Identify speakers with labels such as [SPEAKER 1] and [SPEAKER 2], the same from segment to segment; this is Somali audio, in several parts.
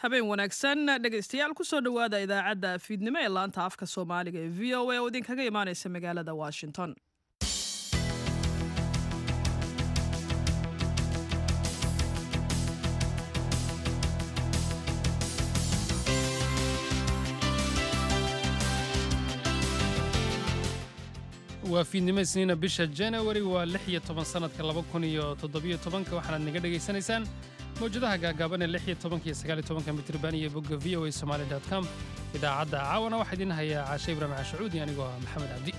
[SPEAKER 1] habeen wanaagsan dhegaystayaal kusoo dhowaada idaacadda fiidnimo ee laanta afka soomaaliga ee v o a oo idinkaga imaanaysa magaalada washington
[SPEAKER 2] waa fiidnimo isniina bisha janawari waa lix iyo toban sannadka laba kun iyo toddobiyo tobanka waxaanaad naga dhegaysanaysaan mawjadaha gaagaaban ee lix iyo tobanka iyo sagaal iyo tobanka mitriban iyo bogga v o a somali dot com idaacadda caawana waxaa idiin hayaa caashe ibraahim cashacuudi anigoo ah maxamed cabdi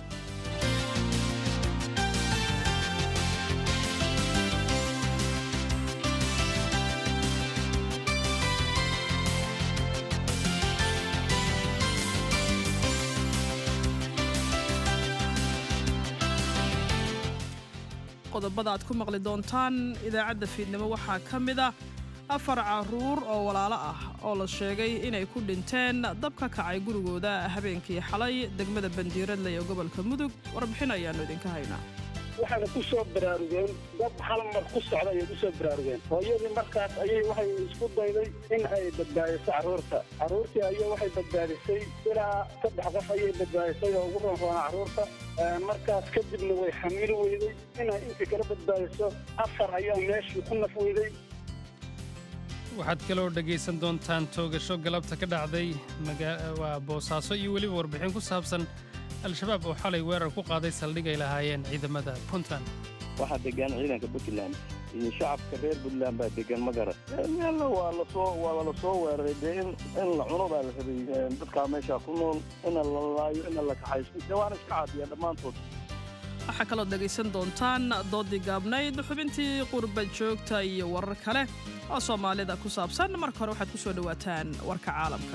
[SPEAKER 1] qodobada aad ku maqli doontaan idaacadda fiidnimo waxaa ka mid ah afar carruur oo walaalo ah oo la sheegay inay ku dhinteen dab ka kacay gurigooda habeenkii xalay degmada bandiiradle ee gobolka mudug warbixin ayaannu idinka haynaa
[SPEAKER 3] waxayna ku soo baraarugeen dad hal mar ku socda ayay ku soo baraarugeen hooyadii markaas ayay waxay isku dayday in ay badbaadiso carruurta carruurtii ayay waxay badbaadisay ilaa saddex qof ayay badbaadisay oo ugu roonroona carruurta markaas kadibna way xamiili weyday inay intii kala badbaadiso afar ayaa meeshii ku naf weyday
[SPEAKER 2] waxaad kaloo dhegaysan doontaan toogasho galabta ka dhacday waa boosaaso iyo weliba warbixin ku saabsan al-shabaab oo xalay weerar ku qaaday saldhig ay lahaayeen ciidamada puntland
[SPEAKER 4] waxaa degan ciidanka puntland iyo shacabka reer puntland baa degan ma garan meelna waa lasoo waa lala soo weeraray dee in in la cuno baa la rabay dadkaa meeshaa ku nool ina la laayo ina la kaxaysto dee waana iska caadiya dhammaantood
[SPEAKER 1] waxaa kaloo dhegaysan doontaan doodii gaabnayd xubintii qurba joogta iyo warar kale oo soomaalida ku saabsan marka hore waxaad ku soo dhowaataan warka caalamka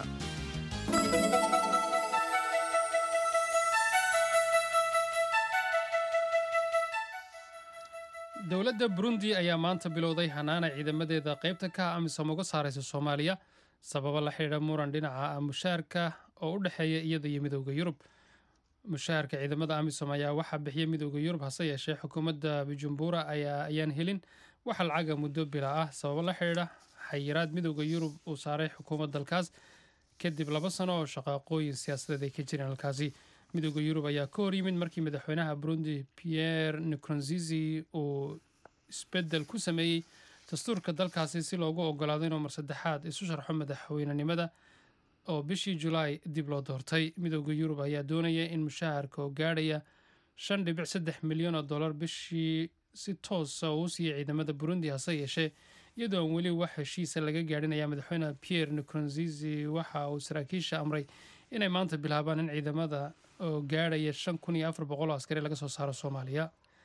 [SPEAKER 2] dowladda burundi ayaa maanta bilowday hanaana ciidamadeeda qaybta ka ah amisom uga saaraysa soomaaliya sababo la xidhiidha muran dhinaca mushaarka oo u dhexeeya iyada iyo midowda yurub mushaharka ciidamada amisom ayaa waxaa bixiya midowda yurub hase yeeshee xukuumadda bujumbura ayaan helin waxa lacaga muddo bila ah sababo la xidhiidha xayiraad midowda yurub uu saaray xukuumad dalkaas kadib laba sano oo shaqaaqooyin siyaasadeed ay ka jireen halkaasi midowda yurub ayaa ka hor yimid markii madaxweynaha burundi pierre nicoronzizi uu isbeddel ku sameeyey dastuurka dalkaasi si loogu ogolaado inuu mar saddexaad isu sharxo madaxweynenimada oo bishii julaay dib loo doortay midowda yurub ayaa doonaya in mushaharka oo gaadhaya shan dhibic saddex milyan oo dollar bishii si toosa uu siiya ciidamada burundi hase yeeshee iyadoo aan weli wax heshiisa laga gaadhinaya madaxweyne pierre nicoronzizi waxa uu saraakiisha amray inay maanta bilaabaan in ciidamada oo gaadhaya shan kun iyo afar boqol oo askari laga soo saaro soomaaliya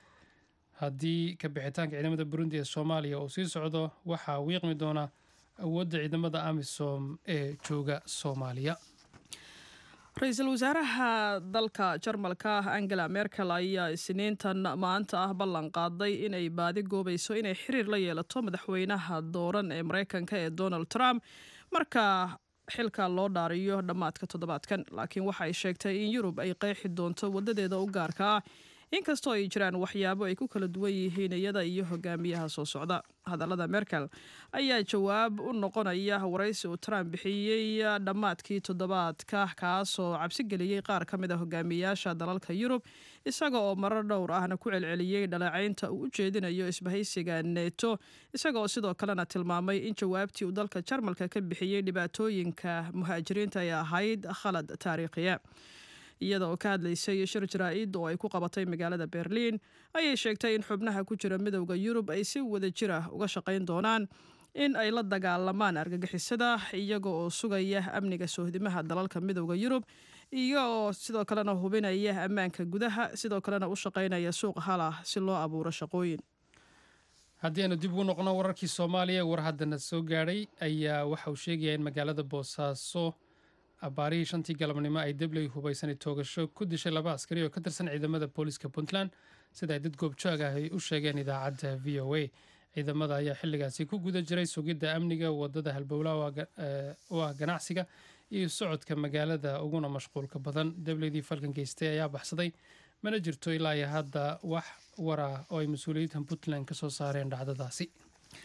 [SPEAKER 2] haddii ka bixitaanka ciidamada burundi ee soomaaliya uu sii socdo waxaa wiiqmi doona awoodda ciidamada amisom ee jooga soomaaliya
[SPEAKER 1] ra-iisul wasaaraha dalka jarmalka angela merkel ayaa isniintan maanta ah ballan qaaday inay baadi goobayso inay xiriir la yeelato madaxweynaha dooran ee mareykanka ee donald trump marka xilka loo dhaariyo dhammaadka toddobaadkan laakiin waxa ay sheegtay in yurub ay qeexi doonto wadadeeda u gaarka ah inkastoo ay jiraan waxyaabo ay ku kala duwan yihiin iyada iyo hogaamiyaha soo socda hadallada merkel ayaa jawaab u noqonaya waraysi uu trump bixiyey dhammaadkii toddobaadka kaasoo cabsi geliyey qaar ka mid a hogaamiyaasha dalalka yurub isaga oo marar dhowr ahna ku celceliyey dhaleecaynta uu u jeedinayo isbahaysiga neto isagaoo sidoo kalena tilmaamay in jawaabtii uu dalka jarmalka ka bixiyey dhibaatooyinka muhaajiriinta ay ahayd khalad taariikhiya iyada oo ka hadlaysay shir jaraa-id oo ay ku qabatay magaalada berliin ayay sheegtay in xubnaha ku jira midowda yurub ay si wada jir ah uga shaqayn doonaan in ay la dagaalamaan argagixisada iyaga oo sugaya amniga soohdimaha dalalka midowda yurub iyo oo sidoo kalena hubinaya ammaanka gudaha sidoo kalena u shaqaynaya suuq halah si loo abuuro shaqooyin
[SPEAKER 2] haddii aanu dib ugu noqno wararkii soomaaliya war haddana soo gaadhay ayaa waxa uu sheegaya in magaalada boosaaso abaarihii shantii galabnimo ay debley hubaysanay toogasho ku dishay laba askari oo ka tirsan ciidamada booliiska puntland sida ay dad goobjoog ah ay u sheegeen idaacadda v o a ciidamada ayaa xilligaasi ku guda jiray sugidda amniga wadada halbowlaha u ah ganacsiga iyo socodka magaalada uguna mashquulka badan debleydii falkan geystay ayaa baxsaday mana jirto ilaa iyo hadda wax war ah oo ay mas-uuliyiinta puntland ka soo saareen dhacdadaasi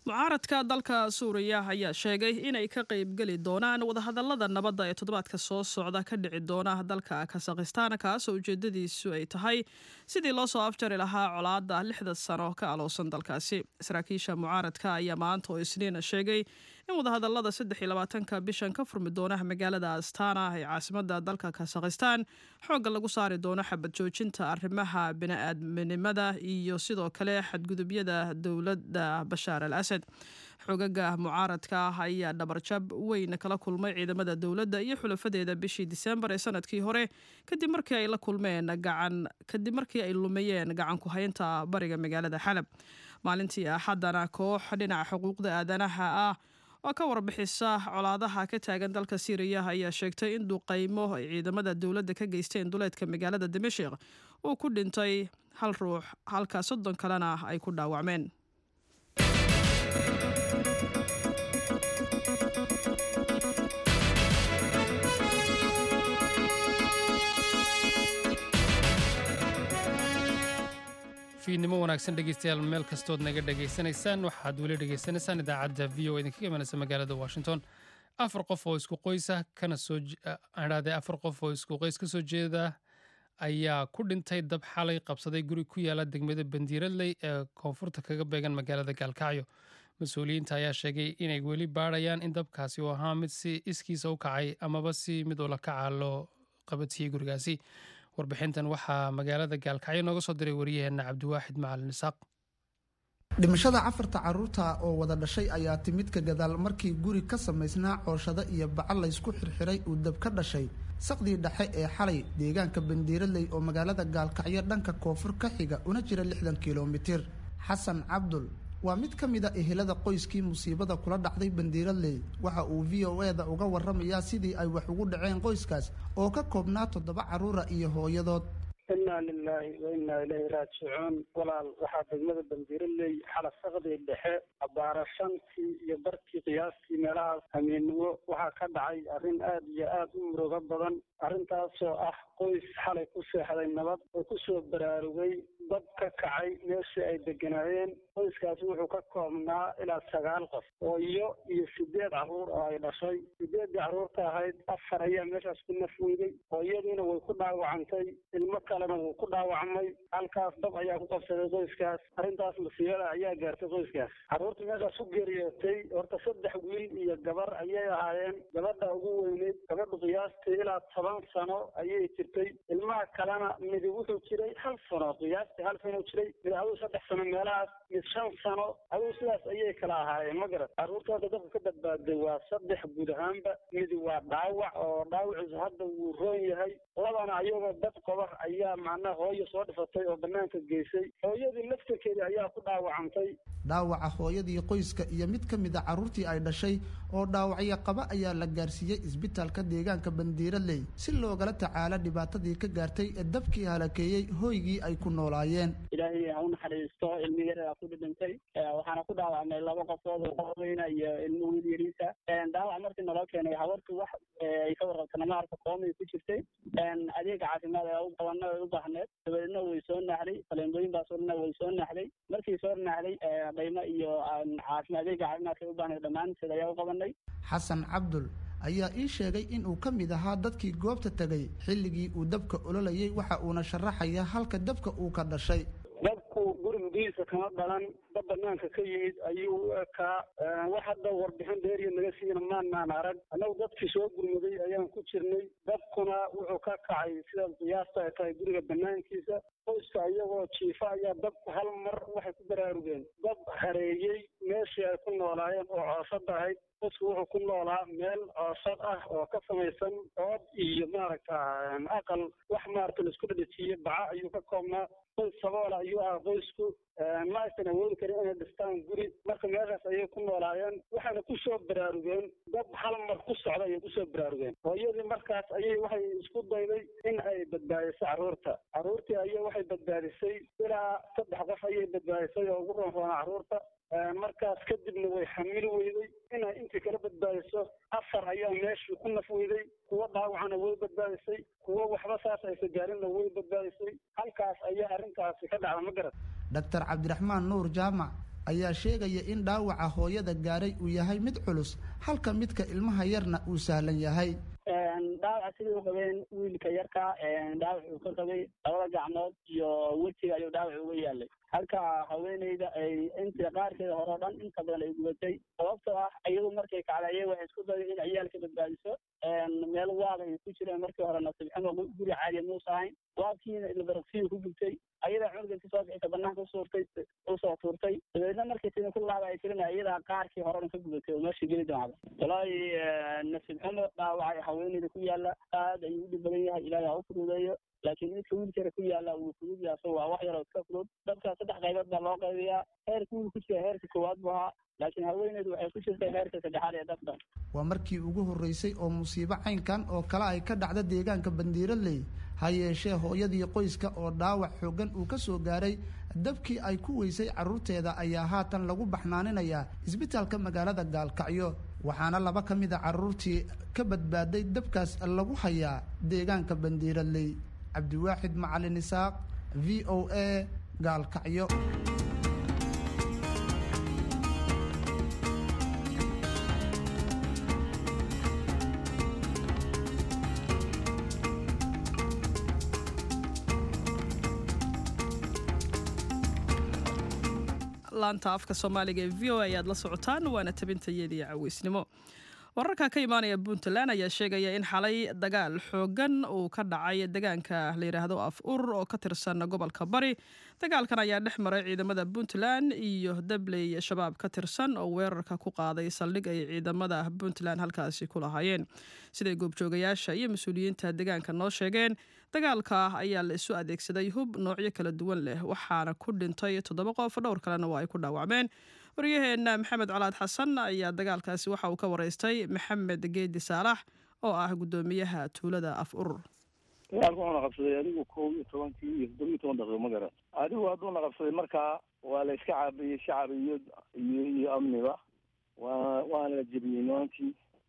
[SPEAKER 1] mucaaradka dalka suuriya ayaa sheegay inay ka qaybgeli doonaan wadahadalada nabadda ee toddobaadka soo socda ka dhici doona dalka kasakhistaan kaasoo ujeedadiisu ay tahay sidii loo soo afjari lahaa colaadda lixda sano ka aloosan dalkaasi saraakiisha mucaaradka ayaa maanta oo isniina sheegay in wadahadalada saddex iyo labaatanka bishan ka furmi doona magaalada astana ee caasimada dalka kasakhistaan xoogga lagu saari doono xabad joojinta arrimaha bini-aadminimada iyo sidoo kale xadgudubyada dowladda bashaar al asad xogaga mucaaradka ah ayaa dhabarjab weyn kala kulmay ciidamada dowladda iyo xulafadeeda bishii diseembar ee sanadkii hore kadib markii ay la kulmeen gacan kadib markii ay lumiyeen gacan ku haynta bariga magaalada xalab maalintii axaddana koox dhinaca xuquuqda aadanaha ah oo ka warbixisa colaadaha ka taagan dalka siiriya ayaa sheegtay in duqaymo ay ciidamada dowladda ka geysteen duleedka magaalada dimashik uu ku dhintay hal ruux halka soddon kalena ay ku dhaawacmeen
[SPEAKER 2] fiidnimo wanaagsan dhegeystayaal meel kastood naga dhegaysanaysaan waxaad weli dhegaysanaysaan idaacadda v o idinkaga imanaysa magaalada washington afar qof oo isku qoysa kana soo adhaadee afar qof oo isku qoys ka soo jeeda ayaa ku dhintay dab xalay qabsaday guri ku yaala degmada bandiiradley ee koonfurta kaga beegan magaalada gaalkacyo mas-uuliyiinta ayaa sheegay inay weli baadhayaan in dabkaasi uu ahaa mid si iskiisa u kacay amaba si mid ula kaca loo qabatiyey gurigaasi warbixintan waxaa magaalada gaalkacyo nooga soo diray wariyaheenna cabdiwaaxid macalin isaaq
[SPEAKER 5] dhimashada cafarta caruurta oo wada dhashay ayaa timid ka gadaal markii guri ka samaysnaa cooshado iyo bacal laysku xirxiray uu dab ka dhashay saqdii dhexe ee xalay deegaanka bandiiraley oo magaalada gaalkacyo dhanka koonfur ka xiga una jira lixdan kilomitir xasan cabdul waa mid ka mid a ehelada qoyskii musiibada kula dhacday bandiiradley waxa uu v o eda uga waramayaa sidii ay wax ugu dhaceen qoyskaas oo ka koobnaa toddoba carruura iyo hooyadood
[SPEAKER 3] inaa lilaahi wa innaa ilayhi raajicuun walaal waxaa degmada bandiiraley xala saqdii dhexe abaara shantii iyo barkii qiyaastii meelahaas hamiennimo waxaa ka dhacay arrin aad iyo aad u murugo badan arrintaasoo ah qoys xalay ku seexday nabad oo ku soo baraarugay dab ka kacay meeshii ay deganaayeen qoyskaasi wuxuu ka koobnaa ilaa sagaal qof oo iyo iyo sideed carruur oo ay dhashay sideeddii carruurta ahayd afar ayaa meeshaas ku nafweyday hooyadiina way ku dhaawacantay ilmo kalena wuu ku dhaawacmay halkaas dab ayaa ku qabsaday qoyskaas arrintaas masiibada ayaa gaartay qoyskaas carruurta meeshaas ku geeriyootay horta saddex wiil iyo gabar ayay ahaayeen gabadha ugu weyneyd gabadhu qiyaastii ilaa toban sano ayay jirtay ilmaha kalena midi wuxuu jiray hal sano qiyaastii hal sano jiray mid aduu saddex sano meelahaas mid shan sano aduu sidaas ayay kala ahaayeen ma garat carruurtooda dabka ka badbaaday waa saddex guud ahaanba midi waa dhaawac oo dhaawaciisu hadda wuu roon yahay labana ayagoo dad qoba ayaa macnaha hooyo soo dhifatay oo banaanka geysay hooyadii laftarkeedii ayaa ku dhaawacantay
[SPEAKER 5] dhaawaca hooyadii qoyska iyo mid ka mid a carruurtii ay dhashay oo dhaawacyo qaba ayaa la gaarsiiyey isbitaalka deegaanka bandiiraley si loogala tacaalo dhibaatadii ka gaartay ee dabkii halakeeyey hooygii ay ku noolaayeen
[SPEAKER 6] ilaahay ha u naxariisto ilmi yaraa ku dhintay waxaana ku dhaawacnay laba qofood oo daweyna iyo ilmo wiil yariisa dhaawac markii naloo keenay habartu wax ay ka warqabta nama arka koomay ku jirtay adeega caafimaad ee u qabana ay u baahneed dabadeedna way soo naaxday faleendooyin baasoo dhanna way soo naaxday markii soo naaxday dhaymo iyo caafimaad adeega caafimaadka ay u baahneed dhammaanteed ayaa u qabanay
[SPEAKER 5] xasan cabdul ayaa ii sheegay in uu ka mid ahaa dadkii goobta tegay xilligii uu dabka ololayay waxa uuna sharaxaya halka dabka uu ka dhashay
[SPEAKER 3] dabku gurigiisa kama dhalan dab banaanka ka yimid ayuu u ekaa wax hadda warbixin dheeriya naga siina maanaan arag annagu dadkii soo gurmaday ayaan ku jirnay dabkuna wuxuu ka kacay sida qiyaasta ay tahay guriga banaankiisa qoyska iyagoo jiifa ayaa dabku hal mar waxay ku baraarugeen dab hareeyey meeshii ay ku noolaayeen oo coosada ahayd qofku wuxuu ku noolaa meel coosad ah oo ka samaysan ood iyo maaragta aqal wax maaragta laisku dhadhajiye baca ayuu ka koobnaa qoys saboola ayuu ahaa qoysku ma aysan awoodi karin inay dhistaan guri marka meeshaas ayay ku noolaayeen waxayna ku soo baraarugeen dab hal mar ku socda ayay kusoo baraarugeen hooyadii markaas ayay waxay isku dayday in ay badbaadiso carruurta carruurtii ayay waxay badbaadisay ilaa saddex qof ayay badbaadisay oo ugu roonroona carruurta markaas kadibna way xamili weyday inay intii kala badbaadiso afar ayaa meeshii ku naf weyday kuwo dhaawacana way badbaadisay kuwo waxba saas aysa gaarinna way badbaadisay halkaas ayaa arrintaasi ka dhacda ma garat
[SPEAKER 5] doctor cabdiraxmaan nuur jaamac ayaa sheegaya in dhaawaca hooyada gaaray uu yahay mid culus halka midka ilmaha yarna uu sahlan yahay
[SPEAKER 6] dhaawaca sidai u qabeen wiilka yarka dhaawac uu ka qabay labada gacmood iyo wejiga ayuu dhaawac uga yaalay halka haweeneyda ay inta qaarkeeda hore o dhan inta badan ay gubatay sababtoo ah iyadu markay kacdayay waxay isku dayay in ciyaalka badbaadiso meel waad ay ku jireen markii hore nasiibxumo guri caadiya muusa ahayn waadkiina ilbaragsiyu ku gubtay ayada cunuga inti soo bixisa banaanka usuurtay usoo tuurtay dabeedna markii sida ku laaba ay tirina iyadaa qaarkii hore dhan ka gubatay oo meesha geli doonada walaahi nasiib xumo dhaawaca haweeneyda ku yaala aad ayuu u dhib badan yahay ilaahay ha u fududeeyo laakiin midka wiilkara ku yaala wuu fudud yahay so waa wax yaroo iska fudud dadka saddex qaybood baa loo qaybiyaa heerka wiil ku jira heerka koowaad buu ahaa laakiin haweeneydu waxay ku jirtay heerka saddexaad ee dadka
[SPEAKER 5] waa markii ugu horreysay oo musiibo caynkan oo kale ay ka dhacda deegaanka bandiiraley ha yeeshee hooyadii qoyska oo dhaawac xooggan uu ka soo gaaray dabkii ay ku weysay carruurteeda ayaa haatan lagu baxnaaninayaa isbitaalka magaalada gaalkacyo waxaana laba ka mid a carruurtii ka badbaaday dabkaas lagu hayaa deegaanka bandiiraley cabdiwaaxid macalin isaaq v o a gaalkacyo
[SPEAKER 1] laanta afka soomaaliga ee v o a ayaad la socotaan waana tabintayadiiyo caweysnimo wararka ka imaanaya puntland ayaa sheegaya in xalay dagaal xoogan uu ka dhacay degaanka la yidhaahdo af urur oo ka tirsan gobolka bari dagaalkan ayaa dhex maray ciidamada puntland iyo dabley shabaab ka tirsan oo weerarka ku qaaday saldhig ay ciidamada puntland halkaasi ku lahaayeen siday goobjoogayaasha iyo mas-uuliyiinta degaanka noo sheegeen dagaalka ayaa la isu adeegsaday hub noocyo kala duwan leh waxaana ku dhintay toddoba qof dhowr kalena waa ay ku dhaawacmeen waryaheena maxamed colaad xasan ayaa dagaalkaasi waxa uu ka wareystay maxamed geedi saalax oo ah guddoomiyaha tuulada af urur
[SPEAKER 4] dagaalka wuxuuna qabsaday adigu kow iyo tobankii iyo toddoba iyo toban daqiiqo ma garan adigu hadduuna qabsaday markaa waa la iska caabiyey shacab iyo iyo iyo amniba waa waana la jebiyey nimankii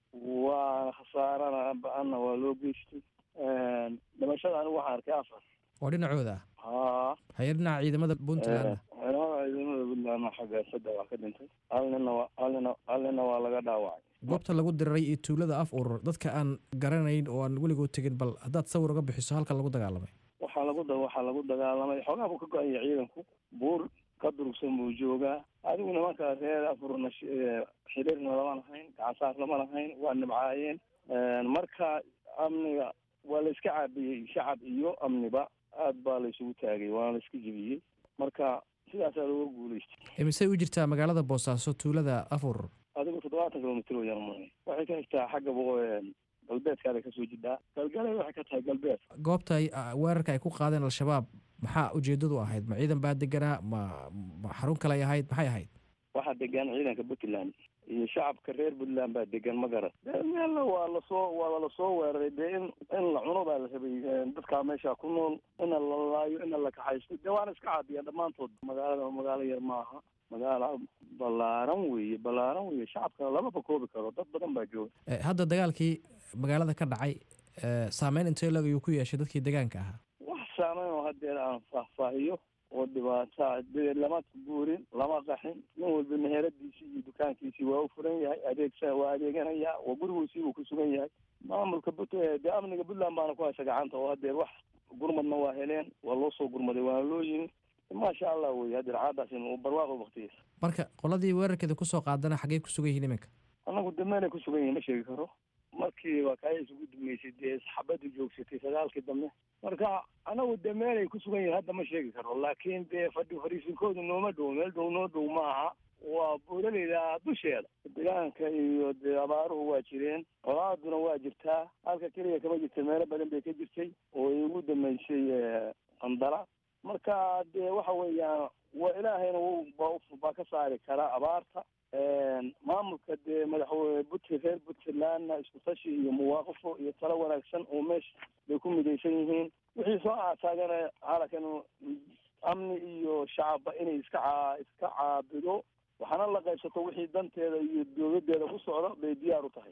[SPEAKER 4] waa khasaarana ba-anna waa loo geystay dhimashada anigu waxaan arkay afar
[SPEAKER 7] oo dhinacooda ah
[SPEAKER 4] haa
[SPEAKER 7] haye dhinaca ciidamada puntland
[SPEAKER 4] ciidamada ciidamada puntland xagga saddex waa ka dhintay hal nina waa hal nina hal nina waa laga dhaawacay
[SPEAKER 7] goobta lagu diriray iyo tuulada af urur dadka aan garanayn oo aan weligood tegin bal haddaad sawir uga bixiso halka lagu dagaalamay
[SPEAKER 4] waxaa lagu da waxaa lagu dagaalamay xoogaa buu ka go-an yahay ciidanku buur ka durugsan buu joogaa adigu nimanka reer afurna xiriirna lama lahayn gacansaar lama lahayn waa nibcaayeen marka amniga waa la iska caabiyey shacab iyo amniba aad baa la isugu taagay waana la iska jebiyey marka sidaasaa looga guulaystay
[SPEAKER 7] imisay u jirtaa magaalada boosaaso tuulada af urur
[SPEAKER 4] adigu toddobaatan kilomitr wayaan umay waxay ka xigtaa xagga galbeedkaada kasoo jidhaa galgalay waxay ka tahay galbeed
[SPEAKER 7] goobta ay weerarka ay ku qaadeen al-shabaab maxaa ujeedadu ahayd ma ciidan baa deganaa ma ma xarun kale ay ahayd maxay ahayd
[SPEAKER 4] waxaa degan ciidanka puntland iyo shacabka reer puntland baa degan ma garan dee meelna waa lasoo waa lasoo weeraray dee in in la cuno baa la rabay dadkaa meesha ku nool ina la laayo ina la kaxaysto dee waana iska caabiyaan dhammaantood magaalada magaalo yar maaha magaalo ballaaran weeye ballaaran weeye shacabka lamaba koobi karo dad badan baa jooga
[SPEAKER 7] hadda dagaalkii magaalada ka dhacay saameyn intee lag ayuu ku yeeshay dadkii degaanka ahaa
[SPEAKER 4] wax saameyn oo hadeer aan faahfaahiyo oo dhibaata dee lama guurin lama qaxin nin walba meheradiisii iyo dukaankiisii waa u furan yahay adeegsa waa adeeganaya waa gurigiisii uu ku sugan yahay maamulka but dee amniga puntland baana ku haysa gacanta oo hadeer wax gurmadna waa heleen waa loo soo gurmaday waana loo yimi maasha allah wey hadeer caadaasi barwaaqo waktigiisa
[SPEAKER 7] marka qoladii weerarkeeda kusoo qaadana xaggey ku sugan yihiin iminka
[SPEAKER 4] anagu dameelay ku sugan yihin ma sheegi karo markii waa kaaya isugu dumeysay dee xabaddu joogsatay sagaalkii dambe marka anagu dee meelay ku sugan yihin hadda ma sheegi karo laakiin dee fadhi fariisinkoodu nooma dhow meel dhow noo dhow maaha waa buulaleyda dusheeda degaanka iyo dee abaaruhu waa jireen colaaduna waa jirtaa halka keliya kama jirta meelo badan bay ka jirtay oo ay ugu dameysay qandala marka dee waxa weeyaan waa ilaahayna baa ka saari karaa abaarta maamulka dee madaxweyne but reer puntlandna isku tashi iyo muwaaqafo iyo talo wanaagsan oo meesha bay ku midaysan yihiin wixii soo aataagana xalakan amni iyo shacabba inay iska caa iska caabido waxaana la qaybsato wixii danteeda iyo dowladeeda ku socda bay diyaar u tahay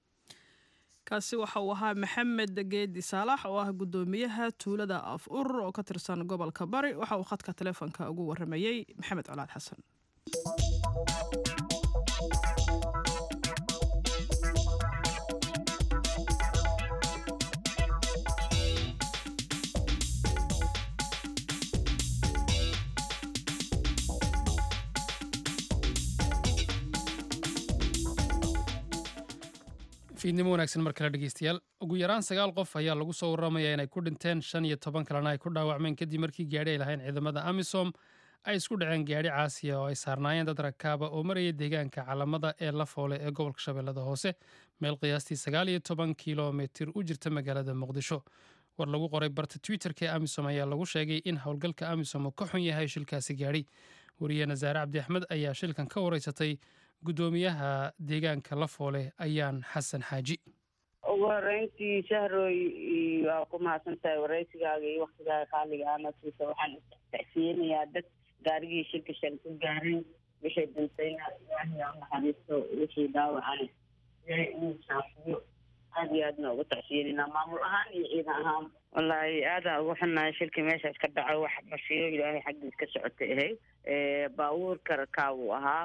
[SPEAKER 1] kaasi waxa uu ahaa maxamed geedi saalax oo ah guddoomiyaha tuulada af urur oo ka tirsan gobolka bari waxa uu khadka taleefonka ugu waramayey maxamed colaad xasan
[SPEAKER 2] fiidnimo wanaagsan mar kale dhegeystayaal ugu yaraan sagaal qof ayaa lagu soo waramayaa inay ku dhinteen shan iyo toban kalena ay ku dhaawacmeen kadib markii gaadhi ay lahayn ciidamada amisom ay isku dhaceen gaadhi caasiya oo ay saarnaayeen dad rakaaba oo maraya deegaanka calamada ee lafoole ee gobolka shabeellada hoose meel qiyaastii sagaal iyo toban kilomitir u jirta magaalada muqdisho war lagu qoray barta twitterka ee amisom ayaa lagu sheegay in howlgalka amisom uu ka xun yahay shilkaasi gaadhi wariyeena saare cabdi axmed ayaa shilkan ka wareysatay guddoomiyaha deegaanka lafoole ayaan xasan xaaji
[SPEAKER 8] ugu horeyntii shahroy waa ku mahadsan tahay wareysigaaga iyo waktigaaga qaaliga ana siisa waxaan tacsiyeynayaa dad gaarigii shilka shan ku gaareen wixii dhintayna ilaahay ha naxariisto wixii dhaawacana ilaahay inuu saafiyo aada iyo aadna ugu tacsiyeynayna maamul ahaan iyo ciidan ahaan wallaahi aada ugu xunnahay shilkii meeshaas ka dhaco wax basiyo ilaahay xaggiis ka socotay ahayd baabuurka rakaabuu ahaa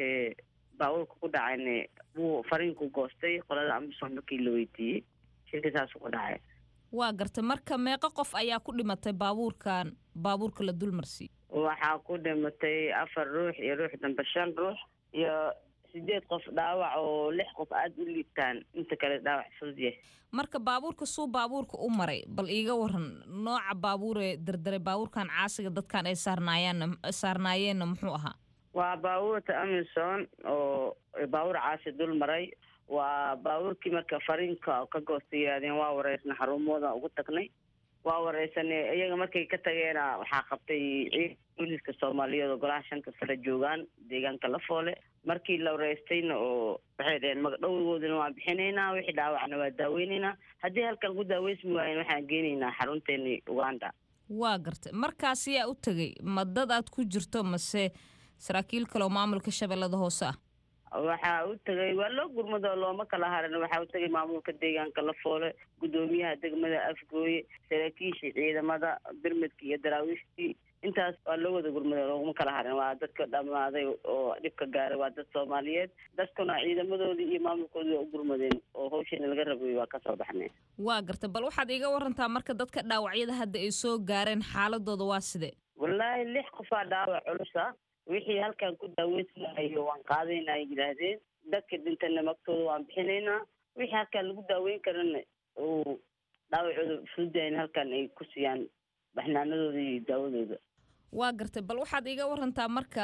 [SPEAKER 8] baabuurka ku dhacayna wuu fariinku goostay qolada amisom markii la weydiiyey shilka saasuu ku dhacay
[SPEAKER 9] waa gartay marka meeqo qof ayaa ku dhimatay baabuurkan baabuurka la dulmarsiiy
[SPEAKER 8] waxaa ku dhimatay afar ruux iyo ruux dambe shan ruux iyo sideed qof dhaawac oo lix qof aada u liibtaan inta kale dhaawac fudud yahay
[SPEAKER 9] marka baabuurka suu baabuurka u maray bal iiga waran nooca baabuuree dardaray baabuurkan caasiga dadkan ay saarnaayeen saarnaayeenna muxuu ahaa
[SPEAKER 8] waa baabuurta amison oo baabuur caasi dul maray waa baabuurkii marka fariinka ka goosta yidhahdeen waa wareysna xarumooda ugu tagnay waa wareysanay iyaga markay ka tageena waxaa qabtay ciid booliiska soomaaliyeed oo golaha shanta sare joogaan deegaanka lafoole markii la wareystayna oo waxay dhaheen magdhowgoodana waan bixinaynaa wixii dhaawacna waa daaweynaynaa haddii halkan ku daaweysmi waayen waxaan geenaynaa xarunteeni uganda
[SPEAKER 9] waa gartay markaas yaa u tegay ma dad aad ku jirto mase saraakiil kale oo maamulka shabeellada hoose ah
[SPEAKER 8] waxaa u tegay waa loo gurmado looma kala harin waxaa u tegay maamulka deegaanka lafoole guddoomiyaha degmada afgooye saraakiishii ciidamada birmidkii iyo daraawiishtii intaas waa loo wada gurmado looguma kala harin waa dadka dhammaaday oo dhibka gaaray waa dad soomaaliyeed dadkuna ciidamadoodii iyo maamulkoodii waa u gurmadeen oo hawsheena laga rabay waa kasoo baxnay
[SPEAKER 9] waa gartay bal waxaad iiga warantaa marka dadka dhaawacyada hadda ay soo gaareen xaaladooda waa sidee
[SPEAKER 8] wallaahi lix qofaa dhaawac culusa wixii halkan ku daaweysanayo waan qaadaynaa ay yidhaahdeen dadka dhintana magtooda waan bixinaynaa wixii halkan lagu daaweyn karana uu dhaawacooda fududayn halkan ay ku siiyaan baxnaanadooda iyo daawadooda
[SPEAKER 9] waa gartay bal waxaad iiga warantaa marka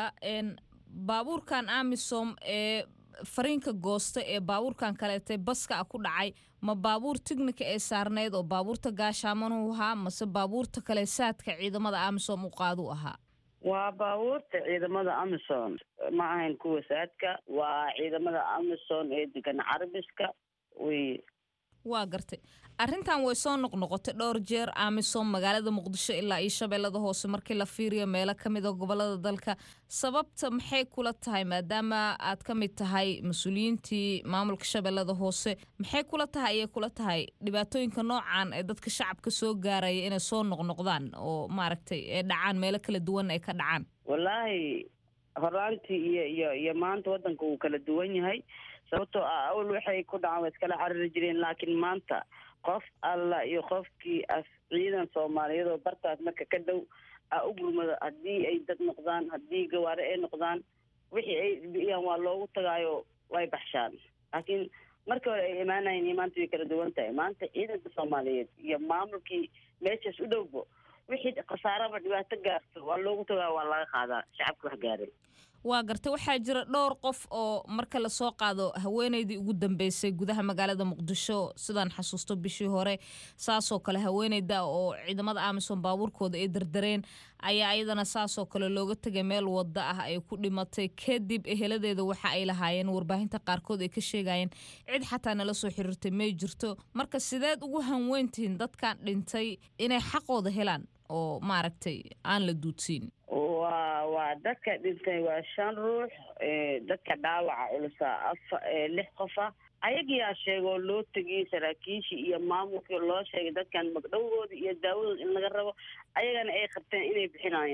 [SPEAKER 9] baabuurkan amisom ee fariinka goosta ee baabuurkan kaleetay baska a ku dhacay ma baabuur tignika ee saarneyd oo baabuurta gaashaamanuu ahaa mase baabuurta kale saadka ciidamada amisom u qaaduu ahaa
[SPEAKER 8] waa baabuurta ciidamada amison ma ahayn kuwa saadka waa ciidamada amison ee degan carabiska wey
[SPEAKER 9] waa gartay arrintan way soo noqnoqotay dhowr jeer amisom magaalada muqdisho ilaa iyo shabeellada hoose markii la fiiriyo meelo ka mid a gobolada dalka sababta maxay kula tahay maadaama aad ka mid tahay mas-uuliyiintii maamulka shabeellada hoose maxay kula tahay ayay kula tahay dhibaatooyinka noocan ee dadka shacabka soo gaaraya inay soo noqnoqdaan oo maaragtay ee dhacaan meelo kala duwan ay ka dhacaan
[SPEAKER 8] wallaahi horaantii iyo iyo iyo maanta waddanka wuu kala duwan yahay sababtoo ah awal waxay ku dhacaan waa iskala carari jireen laakiin maanta qof alla iyo qofkii as ciidan soomaaliyeed oo bartaas marka ka dhow a u gurmado haddii ay dad noqdaan haddii gawaare ay noqdaan wixii ay biyaan waa loogu tagaayo way baxshaan laakiin markii hore ay imaanayeen iyo maanta way kala duwan tahay maanta ciidanka soomaaliyeed iyo maamulkii meeshaas u dhowbo wixii khasaaraba dhibaato gaarto waa loogu tagaa waa laga qaadaa shacabka wax gaaray
[SPEAKER 9] waa gartay waxaa jira dhowr qof oo marka lasoo qaado haweeneydii ugu dambeysay gudaha magaalada muqdisho sidaan xasuusto bishii hore saasoo kale haweeneyda oo ciidamada amisom baabuurkooda ay dardareen ayaa iyadana saasoo kale looga tegay meel wada ah ay ku dhimatay kadib eheladeeda waxa ay lahaayeen warbaahinta qaarkood ay ka sheegayeen cid xataa nala soo xiriirtay may jirto marka sideed ugu hanweyntihiin dadkan dhintay inay xaqooda helaan oo maaragtay aan la duudsiin
[SPEAKER 8] waa waa dadka dhintay waa shan ruux dadka dhaawaca culusa afa lix qof ah ayagiyaa sheegoo loo tegiyey saraakiishii iyo maamulkii loo sheegay dadkan magdhowgooda iyo daawadooda in laga rabo ayagana ay qabteen inay bixinayaan